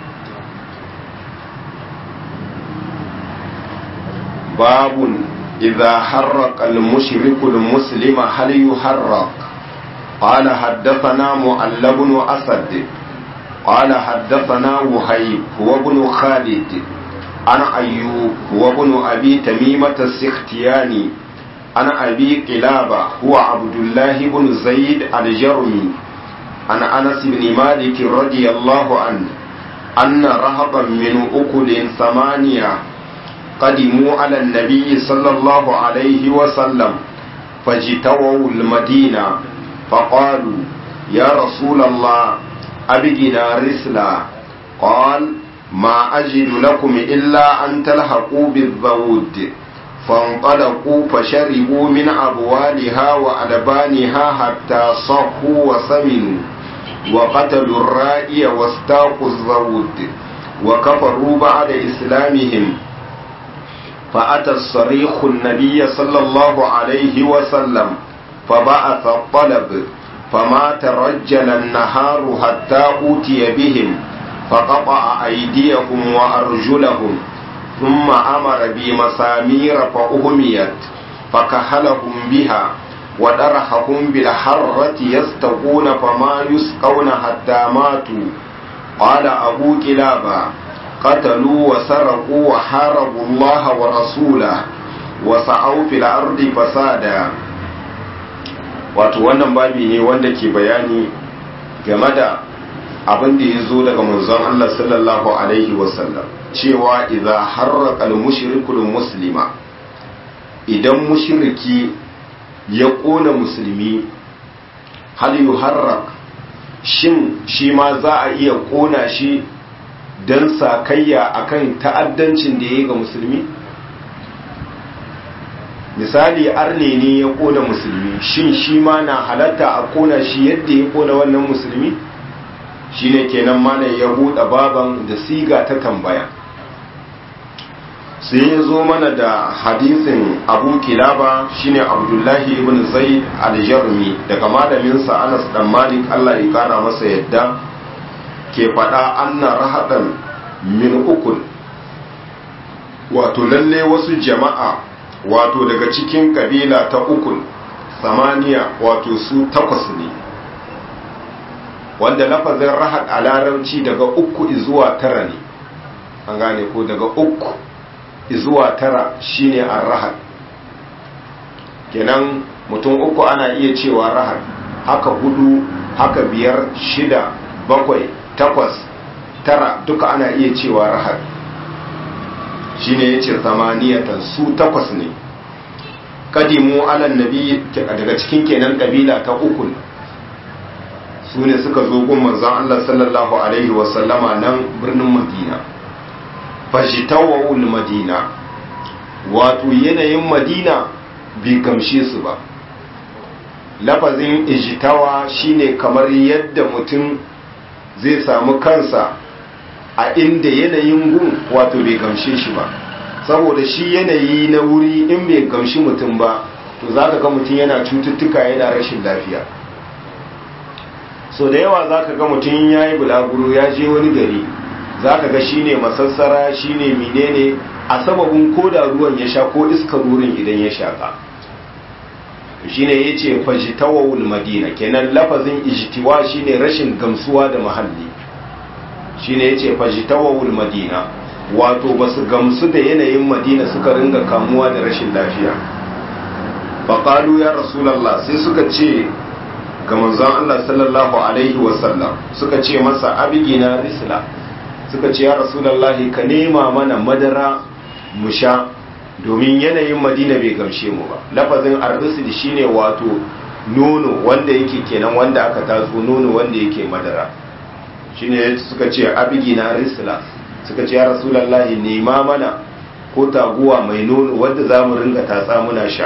babun idza harraqa al-mushriku al-muslima hal yuharraq قال حدثنا معل بن أسد قال حدثنا وهيب هو بن خالد عن أيوب هو بن أبي تميمة السختياني عن أبي قلابة هو عبد الله بن زيد الجرمي عن أنس بن مالك رضي الله عنه أن رهبا من أكل ثمانية قدموا على النبي صلى الله عليه وسلم فاجتووا المدينة فقالوا يا رسول الله أبقنا رسلا قال ما أجد لكم إلا أن تلحقوا بالذود فانطلقوا فشربوا من أبوالها وألبانها حتى صحوا وسمنوا وقتلوا الرائي واستاقوا الزود وكفروا بعد إسلامهم فأتى الصريخ النبي صلى الله عليه وسلم فبعث الطلب فما ترجل النهار حتى أوتي بهم فقطع أيديهم وأرجلهم ثم أمر بمسامير فأهميت فكهلهم بها ودرحهم بالحرة يستقون فما يسقون حتى ماتوا قال أبو كلابا قتلوا وسرقوا وحاربوا الله ورسوله وسعوا في الأرض فسادا wato wannan babi ne wanda ke bayani game da abin da ya zo daga manzon Allah sallallahu alaihi wasallam cewa idza harraqa al-mushrikul muslima idan mushriki ya kona musulmi hal yuharraq shin shi ma za a iya kona shi dan sakayya akan ta'addancin da yayi ga musulmi misali arne ne ya kona musulmi shin shi ma na halatta a kona shi yadda ya kona wannan musulmi shine kenan malam ya buɗe baban da siga ta tambaya sai ya zo mana da hadisin abu kilaba shine abdullahi ibn zaid al-jarmi daga malaminsa anas dan malik allah ya kara masa yadda ke faɗa anna rahadan min ukul wato lalle wasu jama'a wato daga cikin kabila ta ukul samaniya wato su takwas ne wanda lafazin rahad a larabci daga uku zuwa tara ne an gane ko daga uku zuwa tara shine an rahad kenan mutum uku ana iya cewa rahad haka hudu haka biyar shida bakwai takwas tara duka ana iya cewa rahad shine yace zamaniyatan su takwas ne kadimu alan nabi daga cikin kenan kabila ta uku su ne suka zo gun manzon Allah sallallahu alaihi wasallama nan birnin Madina fajitawul Madina wato yanayin Madina bai gamshe su ba lafazin ijitawa shine kamar yadda mutum zai samu kansa a inda yanayin gun wato bai gamshe shi ba saboda shi yanayi na wuri in bai gamshi mutum ba to za ka ga mutum yana cututtuka yana rashin lafiya so da yawa za ka ga mutum ya yi bulaguro ya je wani gari za ka ga shi ne masassara shi ne menene a sababin koda ruwan ya sha ko iskar wurin idan ya shaka shine yace fajtawul madina kenan lafazin ijtiwa shine rashin gamsuwa da mahalli shine yace fajtawul madina wato basu gamsu da yanayin madina suka ringa kamuwa da rashin lafiya faqalu ya rasulullah sai suka ce ga manzon Allah sallallahu alaihi wasallam suka ce masa abigina risla suka ce ya rasulullah ka nema mana madara mu sha domin yanayin madina bai gamshe mu ba lafazin arzisid shine wato nono wanda yake kenan wanda aka tatso nono wanda yake madara shine suka ce abigina risla suka ce ya rasulallahi nema mana ko taguwa mai nono wanda za mu ringa tatsa muna sha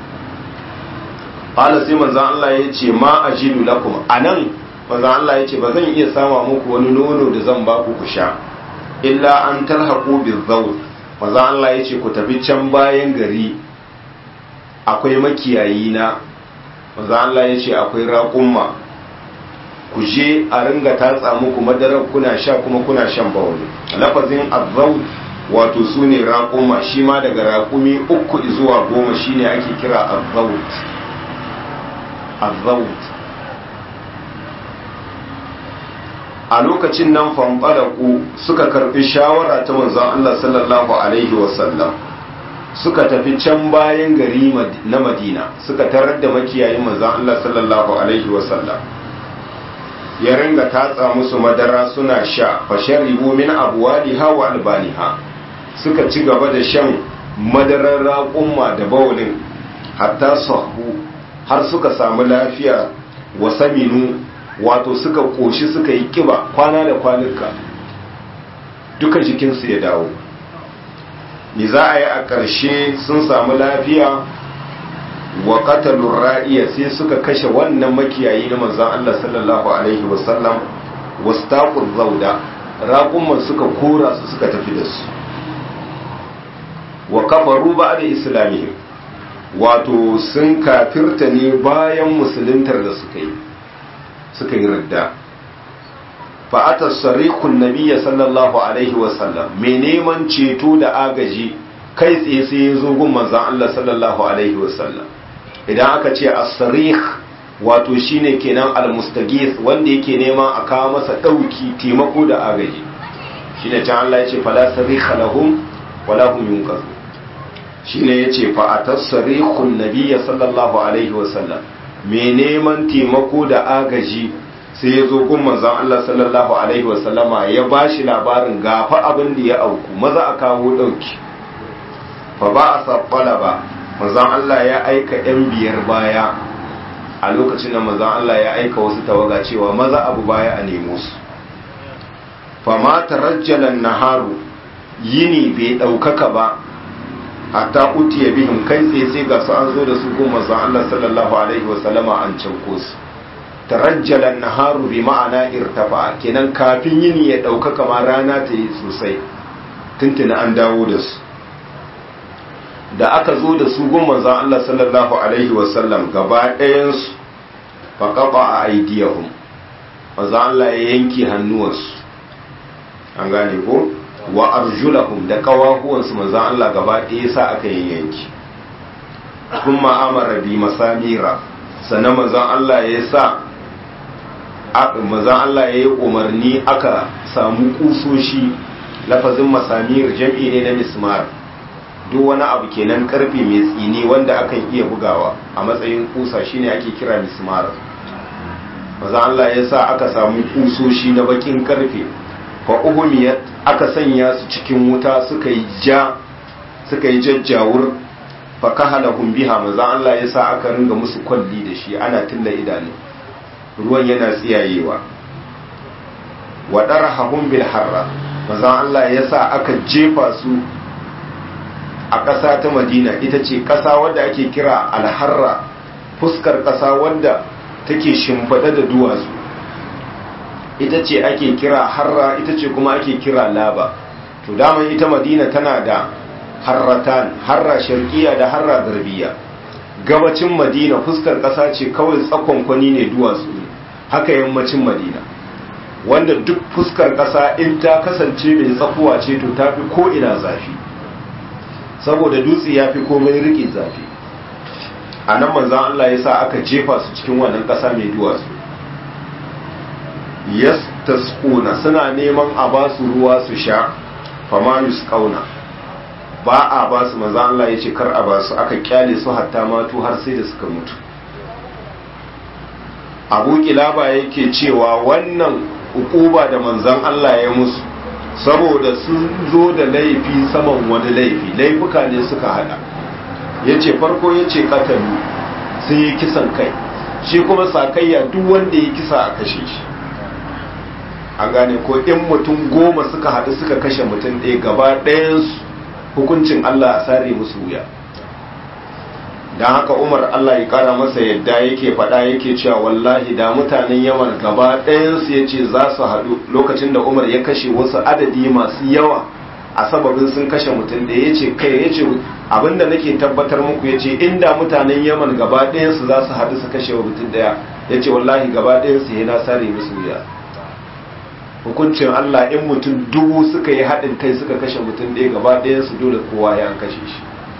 qala sai manzon Allah ya ce ma ajidu lakum anan manzon Allah ya ce ba zan iya sama muku wani nono da zan ba ku ku sha illa an talhaqu bizawt manzon Allah ya ce ku tafi can bayan gari akwai makiyayi na manzon Allah ya ce akwai raƙumma ku je a ringa tatsa muku madarar kuna sha kuma kuna shan bawani lafazin azzawt wato su ne raƙuma shi ma daga raƙumi uku zuwa goma shine ake kira azzawt azzawt a lokacin nan fanfalaku suka karbi shawara ta manzon Allah sallallahu alaihi wasallam suka tafi can bayan gari na Madina suka tarar da makiyayin manzon Allah sallallahu alaihi wasallam ya ringa tatsa musu madara suna sha fasharibu min abwaliha wa albaniha suka ci gaba da shan madarar raƙumma da bawulin hatta sahu har suka samu lafiya wa saminu wato suka koshi suka yi kiba kwana da kwanuka duka jikinsu ya dawo ni za a yi a ƙarshe sun samu lafiya wa qatalur ra'iya sai suka kashe wannan makiyayi na manzon Allah sallallahu alaihi wasallam wastaqur zauda raqumman suka kora su suka tafi da su wa kafaru ba'da islamihim wato sun kafirta ne bayan musuluntar da suka yi suka yi radda fa'atar sarikun nabiya sallallahu alaihi wasallam mai neman ceto da agaji kai tsaye sai ya zo gun manzan Allah sallallahu alaihi wasallam idan aka ce as-sarikh wato shine kenan al-mustaghith wanda yake neman a kawo masa dauki taimako da agaji shine can Allah ya ce fala sarikha lahum wala hum yunqazun shine yace fa atasrihun nabiyya sallallahu alaihi wasallam me neman taimako da agaji sai ya zo gun manzon Allah sallallahu alaihi wasallama ya bashi labarin gafa abin da ya auku maza a kawo dauki fa ba a sabbala ba manzon Allah ya aika yan biyar baya a lokacin da manzon Allah ya aika wasu tawaga cewa maza abu baya a nemo su fa ma tarajjalan naharu yini bai daukaka ba hatta utiya bihim kai tsaye sai ga su an zo da su goma zan Allah sallallahu alaihi wasallama an canko su tarajjala naharu bi ma'ana irtafa kenan kafin yini ya dauka kamar rana ta yi sosai tuntuna an dawo da su da aka zo da su goma zan Allah sallallahu alaihi wasallam gaba ɗayan su fa qaba a aidiyahum manzo Allah ya yanke hannuwansu an gane ko wa arjulahum da kawahuwansu manzan Allah gaba ɗaya sa aka yi yanki kuma amara bi masamira sannan manzan Allah ya sa manzan Allah ya yi umarni aka samu kusoshi lafazin masamir jam'i ne na mismar duk wani abu kenan karfe mai tsini wanda akan iya bugawa a matsayin kusa shine ake kira mismar manzan Allah ya sa aka samu kusoshi na bakin karfe fa uhumiyat aka sanya su cikin wuta suka yi ja suka yi jajjawur fa kahalahum biha manzo Allah ya sa aka ringa musu kwalli da shi ana tilla idanu ruwan yana tsiyayewa wa darahum bil harra manzo Allah ya sa aka jefa su a ƙasa ta Madina ita ce ƙasa wadda ake kira alharra fuskar ƙasa wadda take shimfada da duwatsu ita ce ake kira harra ita ce kuma ake kira laba to daman ita madina tana da harratan harra sharqiya da harra garbiya gabacin madina fuskar ƙasa ce kawai tsakonkwani ne duwatsu ne haka yammacin madina wanda duk fuskar ƙasa in ta kasance mai tsakuwa ce to ta fi ko ina zafi saboda dutse ya fi komai riƙe zafi a nan manzan Allah ya sa aka jefa su cikin wannan ƙasa mai duwatsu yas tasquna suna neman a ba su ruwa su sha fama yusqauna ba a ba su manzan Allah ya ce kar a ba su aka kyale su hatta matu har sai da suka mutu abu kilaba yake cewa wannan ukuba da manzan Allah ya musu saboda sun zo da laifi saman wani laifi laifuka ne suka hada ya ce farko ya ce katalu sun yi kisan kai shi kuma sakayya duk wanda ya kisa a kashe shi an gane ko in mutum goma suka haɗu suka kashe mutum ɗaya gaba ɗayansu hukuncin Allah a sare musu wuya don haka umar Allah ya kara masa yadda yake faɗa yake cewa wallahi da mutanen yaman gaba ɗayansu ya ce za su haɗu lokacin da umar ya kashe wasu adadi masu yawa a sababin sun kashe mutum da ya ce kai ya ce abinda nake tabbatar muku ya ce inda mutanen yaman gaba ɗayansu za su haɗu su kashe wa mutum ɗaya ya ce wallahi gaba ɗayansu ya na sare musu wuya hukuncin Allah in mutum dubu suka yi haɗin kai suka kashe mutum ɗaya gaba ɗayansu dole kowa ya kashe shi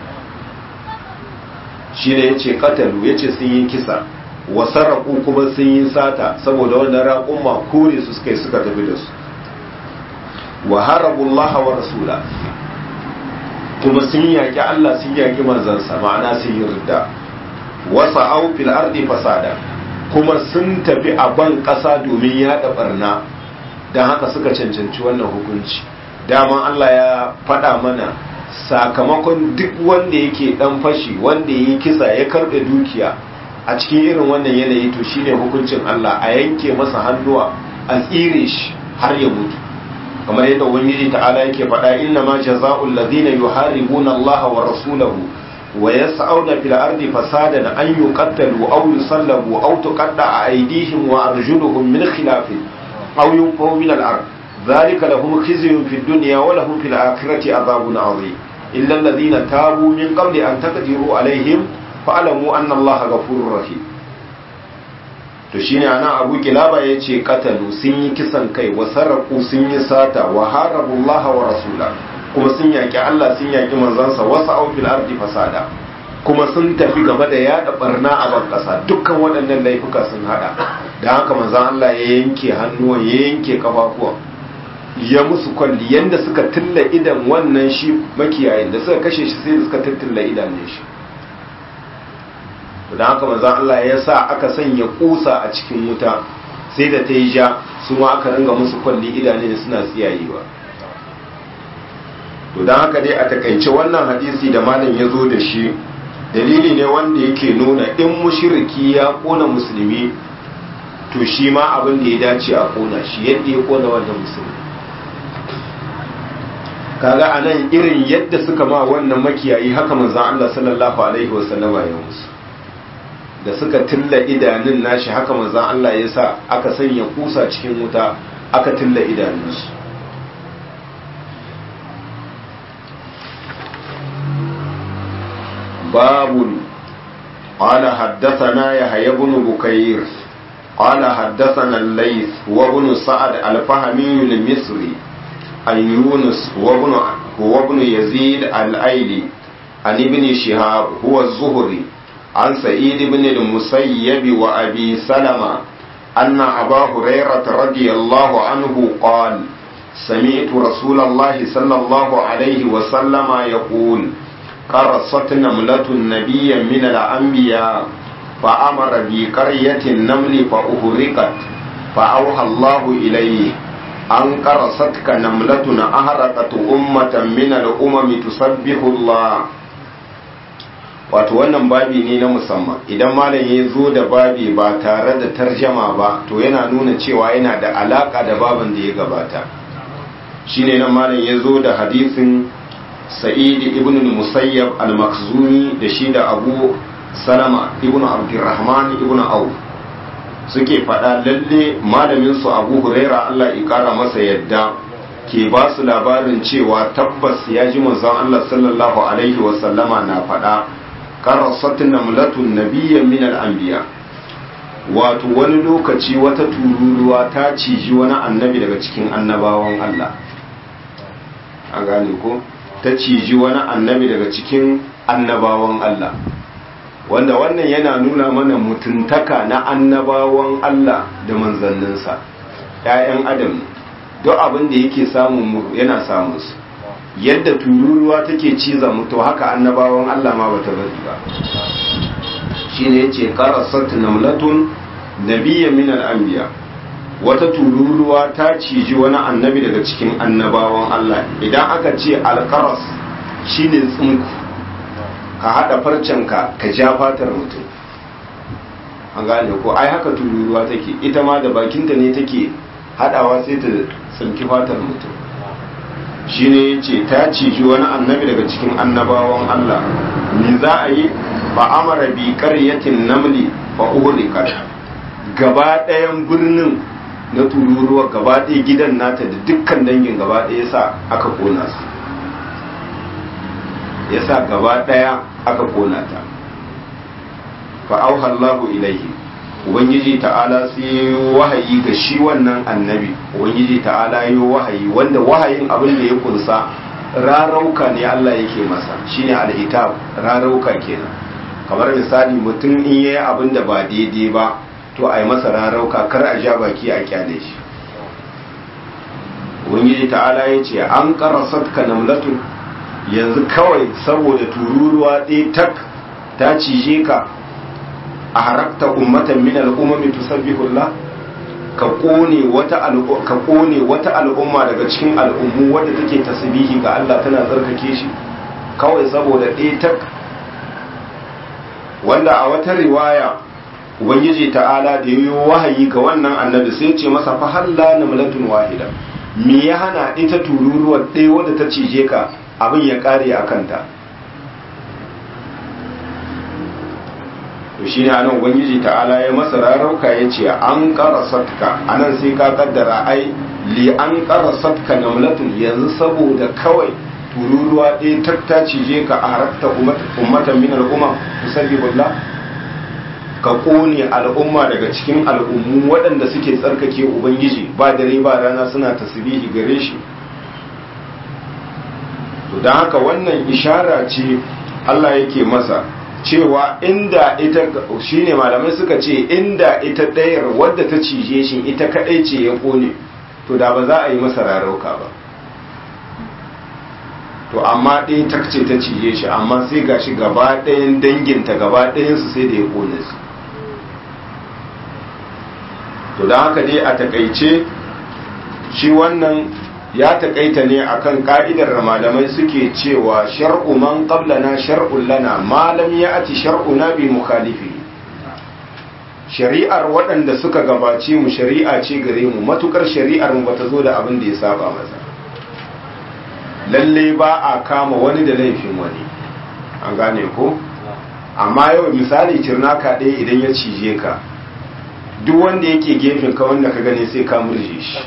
shi ne ya ce katalu ya ce sun yi kisa wasaraku kuma sun yi sata saboda wannan raƙumma kore su suka yi suka tafi da su wa harabullaha wa rasula kuma sun yaƙi Allah sun yaƙi manzansa ma'ana sun yi ridda wasa au fil ardi fasada kuma sun tafi a ban ƙasa domin yaɗa barna don haka suka cancanci wannan hukunci daman Allah ya faɗa mana sakamakon duk wanda yake dan fashi wanda yi kisa ya karbe dukiya a cikin irin wannan yanayi to shine hukuncin Allah a yanke masa hannuwa a tsire shi har ya mutu kamar yadda ubangiji ta'ala yake faɗa inna ma jazaa'ul ladina yuharibuna Allah wa rasulahu wa yas'auna fil ardi fasadan an yuqattalu aw yusallabu aw tuqatta'a aydihim wa arjuluhum min khilaf aw yunfaw min al-ard ذلك لهم خزي في الدنيا ولهم في الآخرة عذاب عظيم إلا الذين تابوا من قبل أن تقدروا عليهم فاعلموا أن الله غفور رحيم to shine ana abu kilaba ya ce katalu sun yi kisan kai wa sarrafu sun yi sata wa harabullah wa rasula kuma sun yaki Allah sun yaki manzansa wasu au fil ardi fasada kuma sun tafi game da yada barna a ban kasa dukkan waɗannan laifuka sun hada da haka manzan Allah ya yanke hannuwan ya yanke kafafuwan ya musu kwalli yadda suka tilla idan wannan shi makiyayin da suka kashe shi sai suka tattilla idanun shi don haka manzan Allah ya sa aka sanya kusa a cikin wuta sai da ta yi ja su ma aka ringa musu kwalli idanun suna tsiyayewa to don haka dai a takaice wannan hadisi da malam ya zo da shi dalili ne wanda yake nuna in mushiriki ya kona musulmi to shi ma abin da ya dace a kona shi yadda ya kona wannan musulmi kaga a nan irin yadda suka ma wannan makiyayi haka manzan Allah sallallahu alaihi wasallama ya musu da suka tilla idanun nashi haka manzan Allah ya sa aka sanya kusa cikin wuta aka tilla idanunsu babun قال حدثنا يحيى بن بكير قال حدثنا الليث وابن سعد الفهمي المصري عن يونس هو ابن هو ابن يزيد الايلي عن ابن شهاب هو الزهري عن سعيد بن المسيب وابي سلمة ان ابا هريرة رضي الله عنه قال سمعت رسول الله صلى الله عليه وسلم يقول قرصت نملة نبيا من الانبياء فامر بقرية النمل فاهرقت فاوحى الله اليه an karasatka namlatun aharaqat ummatan min al-umami tusabbihu Allah wato wannan babi ne na musamman idan malam ya zo da babi ba tare da tarjama ba to yana nuna cewa yana da alaka da baban da ya gabata shine nan malam ya zo da hadisin sa'id ibn al-musayyab al-makhzumi da shi da abu salama ibn abdurrahman ibn auf suke faɗa lalle malaminsu abu huraira Allah ya ƙara masa yadda ke ba su labarin cewa tabbas ya ji manzon Allah sallallahu alaihi wasallama na faɗa qarasatun namlatun nabiyyan min al-anbiya wato wani lokaci wata tururuwa ta ciji wani annabi daga cikin annabawan Allah an gane ko ta ciji wani annabi daga cikin annabawan Allah wanda wannan yana nuna mana mutuntaka na annabawan Allah da manzanninsa ‘ya'yan adam duk abin da yake samun mu yana samun su yadda tururuwa take ciza mutu haka annabawan Allah ma bata bari ba shine yace qarasat namlatun nabiyyan min al-anbiya wata tururuwa ta ciji wani annabi daga cikin annabawan Allah idan aka ce alkaras shine tsinku ka haɗa farcenka ka ja fatar mutum an gane ko ai haka tururuwa take ita ma da bakinta ne take haɗawa sai ta tsinki fatar mutum shine yace ta ciji wani annabi daga cikin annabawan Allah me za a yi fa amara bi qaryatin namli fa uhlikat gaba ɗayan birnin na tururuwa gaba ɗaya gidan nata da dukkan dangin gaba ɗaya sa aka kona su ya sa gaba ɗaya aka kona ta fa'auhallahu ilaihi ubangiji ta'ala sai yi wahayi ga shi wannan annabi ubangiji ta'ala yi wahayi wanda wahayin abin da ya kunsa rarauka ne Allah yake masa shine alhitab rarauka kenan kamar misali mutum in yayi abin da ba daidai ba to a yi masa rarauka kar a ja baki a kyale shi ubangiji ta'ala ya ce an karasat ka namlatun yanzu kawai saboda tururuwa ɗaya tak ta cije ka a harakta ummatan min al'ummami tusabbihullah ka kone wata ka kone wata al'umma daga cikin al'ummu wadda take tasbihi ga Allah tana tsarkake shi kawai saboda ɗaya tak wanda a wata riwaya ubangiji ta'ala da yi wahayi ga wannan annabi sai ce masa fa halla namlatun wahida me ya hana ita tururuwar ɗaya wadda ta cije ka abin ya ƙare a kanta to shi ne anan ubangiji ta'ala ya masa rarauka ya ce an ƙara satka anan sai ka kaddara ai li an ƙara satka namlatun yanzu saboda kawai tururuwa ɗaya ta cije ka a harakta ummatan min al'umma tusabbihullah ka kone al'umma daga cikin al'ummu waɗanda suke tsarkake ubangiji ba dare ba rana suna tasbihi gare shi to don haka wannan ishara ce Allah yake masa cewa inda ita shine malamai suka ce inda ita ɗayar wadda ta cije shi ita kaɗai ce ya kone to da ba za a yi masa rarauka ba to amma ɗaya ta ce ta cije shi amma sai ga shi gaba ɗayan danginta gaba ɗayansu sai da ya kone su to don haka dai a takaice shi wannan ya takaita ne akan ka'idar malamai suke cewa shar'u man qablana shar'un lana ma lam ya'ti shar'una bi mukhalifi shari'ar waɗanda suka gabace mu shari'a ce gare mu matukar shari'ar mu bata zo da abin da ya saba masa lalle ba a kama wani da laifin wani an gane ko amma yau misali cirnaka ɗaya idan ya cije ka duk wanda yake gefen ka wanda ka gani sai ka murje shi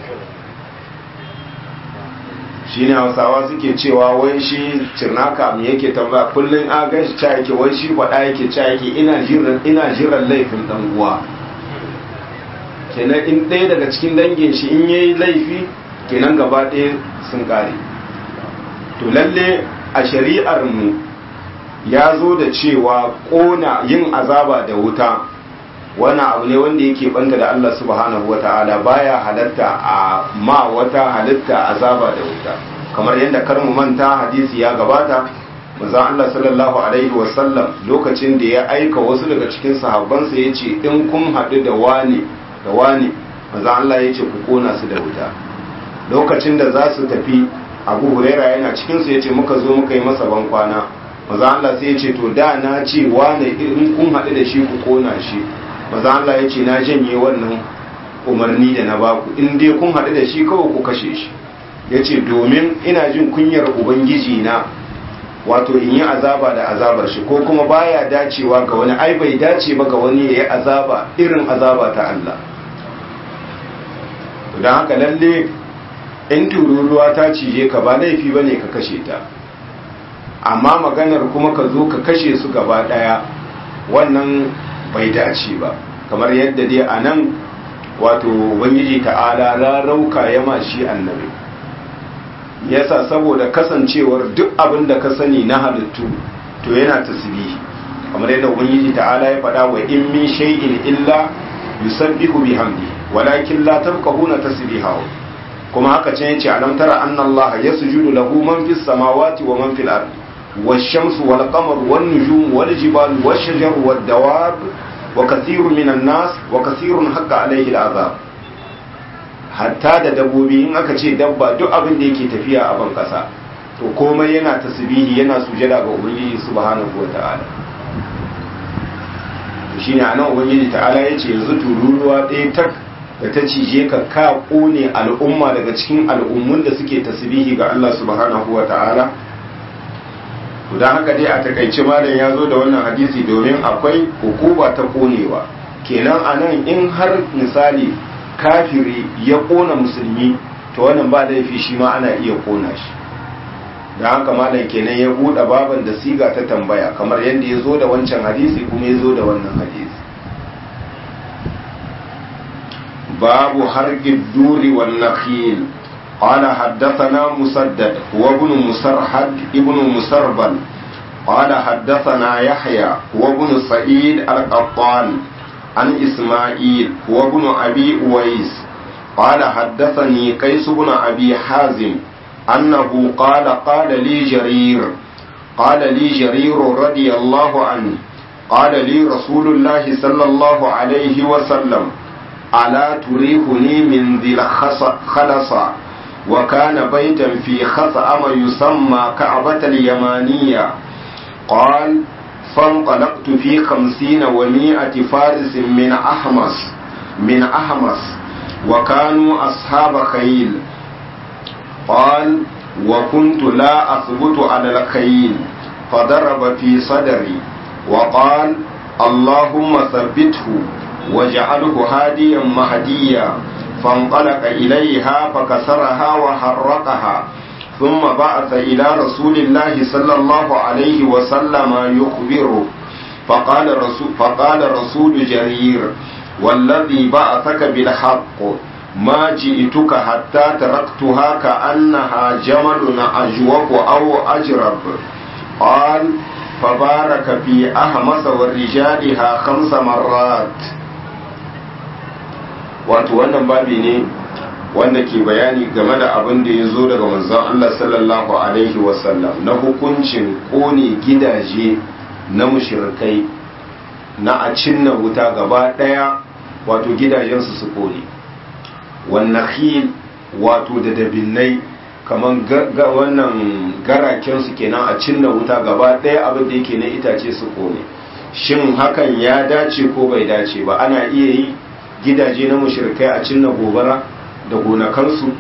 shi ne hausawa suke cewa wai shi cirnaka mu yake tambaya kullum a gan shi ca yake wai shi faɗa yake ca yake ina jiran laifin ɗan uwa kenan in ɗaya daga cikin dangin shi in yayi laifi kenan gaba ɗaya sun ƙare to lalle a shari'ar mu ya zo da cewa ƙona yin azaba da wuta wani abu ne wanda yake banta da Allah subhanahu wata'ala baya halatta a ma wata halitta azaba da wuta kamar yadda kar mu manta hadisi ya gabata manzon Allah sallallahu alaihi wasallam lokacin da ya aika wasu daga cikin sahabbansa ya ce in kun haɗu da wani da wani manzon Allah ya ce ku kona su da wuta lokacin da za su tafi abu huraira yana cikinsu ya ce muka zo muka yi masa ban kwana manzon Allah sai ya ce to da na ce wani in kun haɗu da shi ku kona shi maza Allah ya ce na janye wannan umarni da na baku in dai kun haɗu da shi kawai ku kashe shi ya ce domin ina jin kunyar ubangiji na wato in yi azaba da azabar shi ko kuma baya dacewa ga wani ai bai dace ba ga wani ya yi azaba irin azaba ta Allah don haka lalle in tururuwa ta cije ka ba laifi ba ne ka kashe ta amma maganar kuma ka zo ka kashe su gaba ɗaya wannan bai dace ba kamar yadda dai a nan wato ubangiji ta'ala rarauka ya ma shi annabi yasa saboda kasancewar duk abin da ka sani na halittu to yana tasbihi kamar yadda ubangiji ta'ala ya faɗa wa in min shay'in illa yusabbihu bihamdi walakin la tafqahuna tasbihahu kuma haka can yace alam tara anna allaha yasjudu lahu man fis samawati wa man fil ardi والشمس والقمر والنجوم والجبال والشجر والدواب وكثير من الناس وكثير حق عليه العذاب hatta da dabbobi in aka ce dabba duk abin da yake tafiya a ban kasa to komai yana tasbihi yana sujada ga ubangiji subhanahu wata'ala to shine anan ubangiji ta'ala yace yanzu tururuwa ɗaya tak da ta cije ka ka kone al'umma daga cikin al'ummun da suke tasbihi ga Allah subhanahu wata'ala don haka dai a takaice malam ya zo da wannan hadisi domin akwai hukuma ta konewa kenan a nan in har misali kafiri ya kona musulmi to wannan ba laifi shi ma ana iya kona shi don haka malam kenan ya buɗe baban da siga ta tambaya kamar yadda ya zo da wancan hadisi kuma ya zo da wannan hadisi babu hargin duri wan nakhil قال حدثنا مسدد هو ابن مسرحد ابن مسربل قال حدثنا يحيى هو ابن سعيد القطان عن إسماعيل هو ابن أبي أويس قال حدثني قيس بن أبي حازم أنه قال قال لي جرير قال لي جرير رضي الله عنه قال لي رسول الله صلى الله عليه وسلم ألا تريحني من ذي الخلص وكان بيتا في خثأم يسمى كعبة اليمانية قال فانطلقت في خمسين ومائة فارس من أحمس من أحمس وكانوا أصحاب خيل قال وكنت لا أثبت على الخيل فضرب في صدري وقال اللهم ثبته واجعله هاديا مهديا فانطلق إليها فكسرها وحرقها ثم بعث إلى رسول الله صلى الله عليه وسلم يخبره فقال رسول, فقال رسول جرير والذي بعثك بالحق ما جئتك حتى تركتها كأنها جمل أجوف أو أجرب قال فبارك في أهمس ورجالها خمس مرات wato wannan babi ne wanda ke bayani game da abin da ya zo daga manzon Allah sallallahu alaihi wasallam na hukuncin kone gidaje na mushrikai na a cinna wuta gaba daya wato gidajensu su kone wannan khil wato da dabinnai kaman wannan garakensu kenan a cinna wuta gaba daya abin da yake na itace su kone shin hakan ya dace ko bai dace ba ana iya yi gidaje na mushrikai a cinna gobara da gonakansu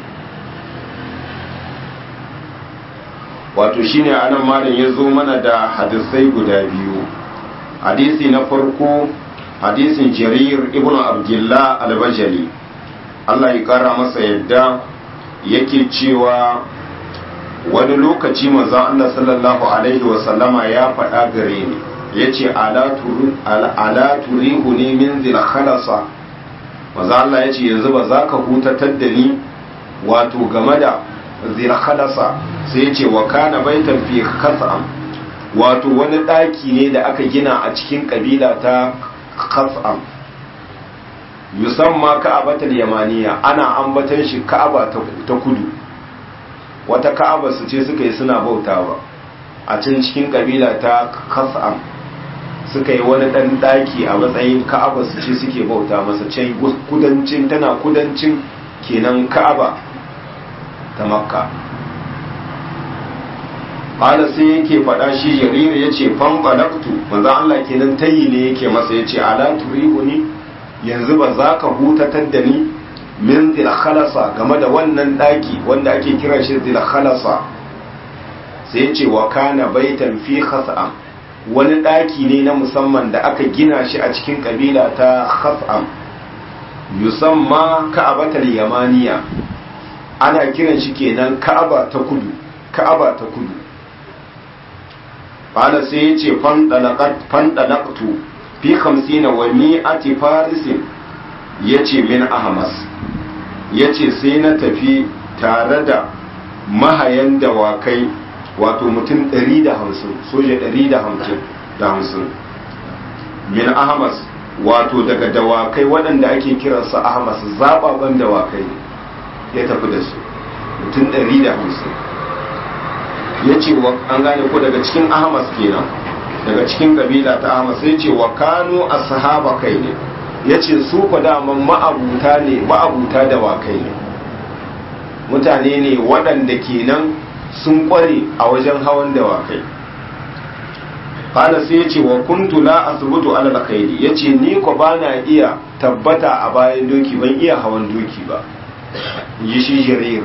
wato shine anan malam ya zo mana da hadisai guda biyu hadisi na farko hadisin jarir ibn abdullah al-bajali Allah ya kara masa yadda yake cewa wani lokaci manzon Allah sallallahu alaihi wasallama ya faɗa gare ni yace ala turihu ne min zil khalasa maza Allah ya ce yanzu ba za ka hutatar da ni wato game da zirkhalasa sai ya ce wa kana baitan fi khas'am wato wani ɗaki ne da aka gina a cikin ƙabila ta khas'am yusamma ka'abatul yamaniya ana ambatan shi ka'aba ta kudu wata ka'aba su ce suka yi suna bautawa a can cikin ƙabila ta khas'am suka yi wani ɗan ɗaki a matsayin ka'aba su ce suke bauta masa can kudancin tana kudancin kenan ka'aba ta makka ƙala sai yake faɗa shi jariri ya ce fanɓalaktu manzan Allah kenan tayi ne yake masa ya ce ala turihu ni yanzu ba za ka hutatar da ni min zilkhalasa game da wannan ɗaki wanda ake kira shi zilkhalasa sai ce wa kana baitan fi khas'am wani ɗaki ne na musamman da aka gina shi a cikin ƙabila ta khas'am yusamma ka'abatar yamaniya ana kiran shi kenan ka'aba ta kudu ka'aba ta kudu bana sai ya ce fandalaktu fi hamsina wa mi'ati farisin ya ce min ahmas ya ce sai na tafi tare da mahayan dawakai wato mutum 150 soja 150 min ahmas wato daga dawakai waɗanda ake kiransu ahmas zababan dawakai ya tafi da su mutum 150 ya ce an gane ko daga cikin ahmas kenan daga cikin kabila ta ahmas ya ce wa kano a sahaba kai ne ya ce su ku daman ma'abuta ne ma'abuta dawakai ne mutane ne waɗanda kenan sun ƙware a wajen hawan dawakai kala sai ya ce wa kuntu la asbutu ala alkhairi ya ce ni ko ba na iya tabbata a bayan doki ban iya hawan doki ba yi shi jirir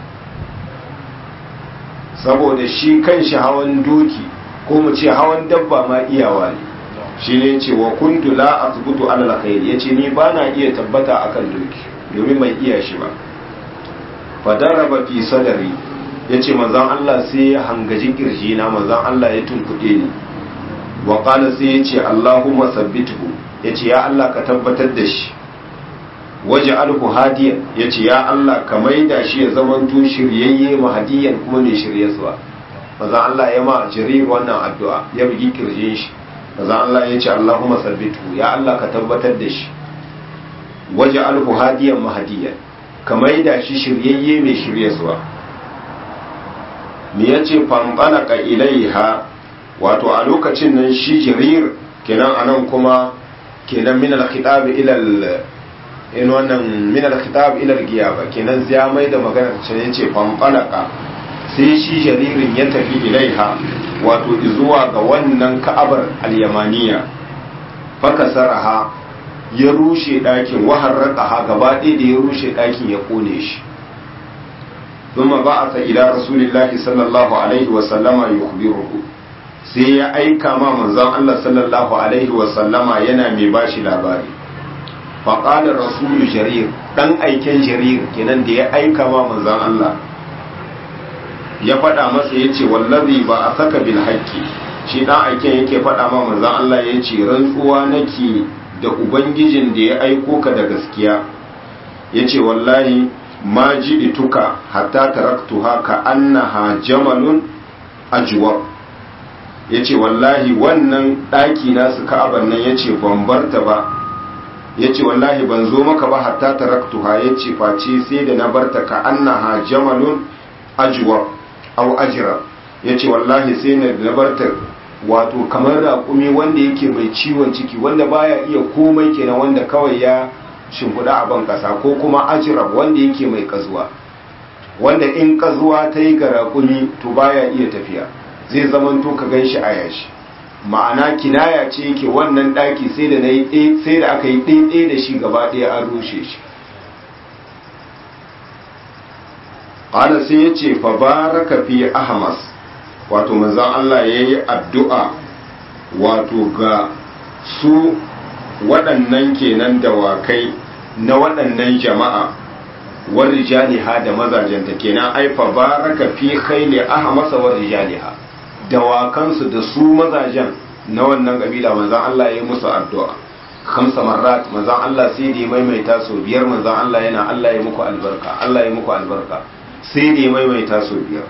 saboda shi kan shi hawan doki ko mu ce hawan dabba ma iyawa ne shi ne ce wa kuntu la asbutu ala alkhairi ya ce ni ba na iya tabbata akan doki domin mai iya shi ba fadaraba fi sadari ya ce manzan Allah sai ya hangaji kirji na manzan Allah ya tunkuɗe ni wa qala sai ya ce Allahumma sabbithu ya ce ya Allah ka tabbatar da shi waje alhu hadiyan ya ce ya Allah ka maida shi ya zamanto shiryayye mahadiyan kuma mai shiryaswa manzan Allah ya ma jarir wannan addu'a ya bugi kirjin shi manzan Allah ya ce Allahumma sabbithu ya Allah ka tabbatar da shi waje alhu hadiyan mahadiyan ka maida shi shiryayye mai shiryaswa me ya ce fanɓalaka ilaiha wato a lokacin nan shi jirir kenan anan kuma kenan min al-khitab ila in wannan min al-khitab ila al-giyaba kenan zai mai da magana ta yace fanɓalaka sai shi jaririn ya tafi ilaiha wato zuwa ga wannan ka'abar al-yamaniya fakasaraha ya rushe ɗakin waharraka gaba ɗaya da ya rushe ɗakin ya ƙone shi ثم بعث إلى رسول الله صلى الله عليه وسلم يخبره sai ya aika ma manzon Allah sallallahu alaihi wasallama yana mai bashi labari faƙalar rasulu jarir ɗan aiken jarir kenan da ya aika ma manzon Allah ya faɗa masa ya ce wallazi ba a saka bil haƙƙi shi ɗan aiken yake faɗa ma manzon Allah ya ce rantsuwa nake da ubangijin da ya aiko ka da gaskiya ya ce wallahi ma ji'ituka hatta taraktuha ka annaha jamalun ajwa yace wallahi wannan daki nasu ka'aban nan yace ban barta ba yace wallahi ban zo maka ba hatta taraktuha yace face sai da na barta ka annaha jamalun ajwa aw ajra yace wallahi sai na barta wato kamar raƙumi wanda yake mai ciwon ciki wanda baya iya komai kenan wanda kawai ya shimfiɗa a ban ƙasa ko kuma ajirab wanda yake mai ƙazuwa wanda in ƙazuwa ta yi ga raƙumi to baya iya tafiya zai zaman to ka gan shi a yashi ma'ana kinaya ce yake wannan ɗaki sai da na yi sai da aka yi ɗaiɗai da shi gaba ɗaya an rushe shi ƙala sai ya ce fa baraka fi ahmas wato manzon Allah ya yi addu'a wato ga su waɗannan kenan dawakai na waɗannan jama'a war rijaliha da mazajenta kenan aifa baraka fi khayli ahmasa war rijaliha dawakansu da su mazajen na wannan kabila manzon Allah ya musu addu'a kamsa marrat manzon Allah sai da maimaita so biyar manzon Allah yana Allah ya muku albarka Allah ya muku albarka sai da maimaita so biyar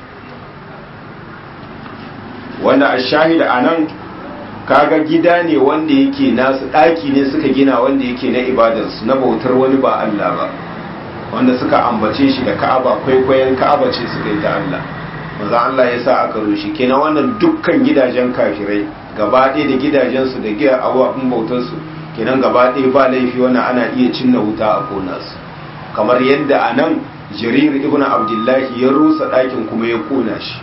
wanda ashahida anan kaga gida ne wanda yake nasu ɗaki ne suka gina wanda yake na ibadarsu na bautar wani ba Allah ba wanda suka ambace shi da ka'aba kwaikwayon ka'aba ce suka yi ta Allah maza Allah ya sa aka rushe kenan wannan dukkan gidajen kafirai gaba ɗaya da gidajensu da gida abubuwan bautarsu kenan gaba ɗaya ba laifi wannan ana iya cinna wuta a kona su kamar yadda a nan jarir ibn abdullahi ya rusa ɗakin kuma ya kona shi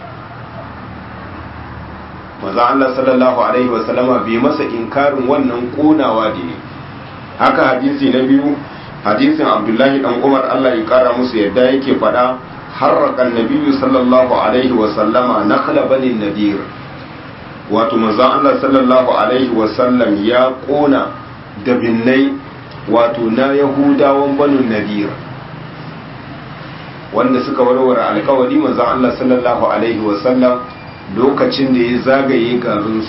maza Allah sallallahu alaihi wasallama bai masa inkarin wannan konawa da ne haka hadisi na biyu hadisin abdullahi dan umar Allah ya kara musu yadda yake faɗa harraka nabiyyu sallallahu alaihi wasallama nakhla bani nadir wato maza Allah sallallahu alaihi wasallam ya kona da binnai wato na yahudawan banu nadir wanda suka warware alkawari maza Allah sallallahu alaihi wasallam lokacin da ya zagaye garinsu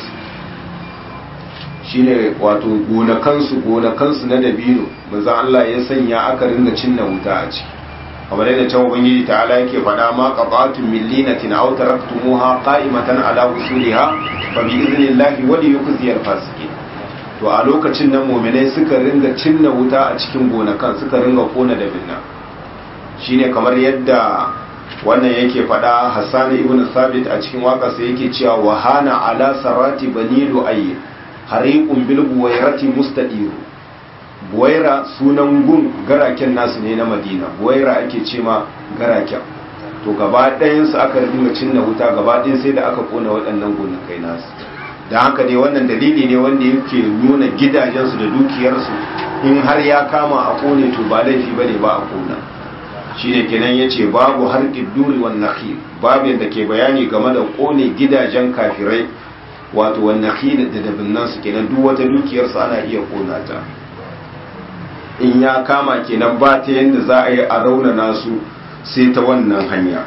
shine wato gonakansu gonakansu na dabino maza Allah ya sanya aka ringa cinna wuta a ciki kamar yadda can ubangiji ta'ala yake faɗa ma qata'tum min linatin aw taraktumuha qa'imatan ala usuliha fa bi idnillahi wa li yukhziyal fasiqin to a lokacin nan mu'minai suka ringa cinna wuta a cikin gonakan suka ringa kona da binna shine kamar yadda wannan yake faɗa Hassan ibn Sabit a cikin waƙarsa yake cewa wahana ala sarati bani lu'ayy hariqun bil buwairati mustadiru buwaira sunan gun garaken nasu ne na madina buwaira ake ce ma garaken to gaba ɗayansu aka ringa cinna wuta gaba ɗayan sai da aka kona waɗannan gonakai nasu don haka dai wannan dalili ne wanda yake nuna gidajensu da dukiyarsu in har ya kama a kone to ba laifi bane ba a kona shi ne kenan ya ce babu har duri wan nakhil babin da ke bayani game da kone gidajen kafirai wato wan nakhil da dabinnan su kenan duk wata dukiyarsu ana iya kona ta in ya kama kenan ba ta yadda za a yi a raunana su sai ta wannan hanya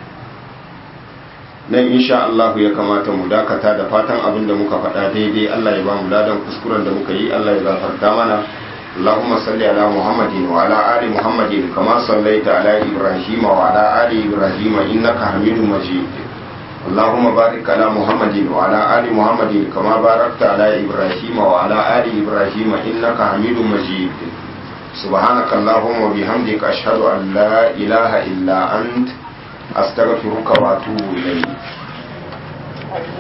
nan insha Allah ya kamata mu dakata da fatan abin da muka faɗa daidai Allah ya ba mu ladan kuskuren da muka yi Allah ya gafarta mana اللهم صل على محمد وعلى آل محمد كما صليت على إبراهيم وعلى آل إبراهيم إنك حميد مجيد اللهم بارك على محمد وعلى آل محمد كما باركت على إبراهيم وعلى آل إبراهيم إنك حميد مجيد سبحانك اللهم وبحمدك أشهد أن لا إله إلا أنت أستغفرك وأتوب إليك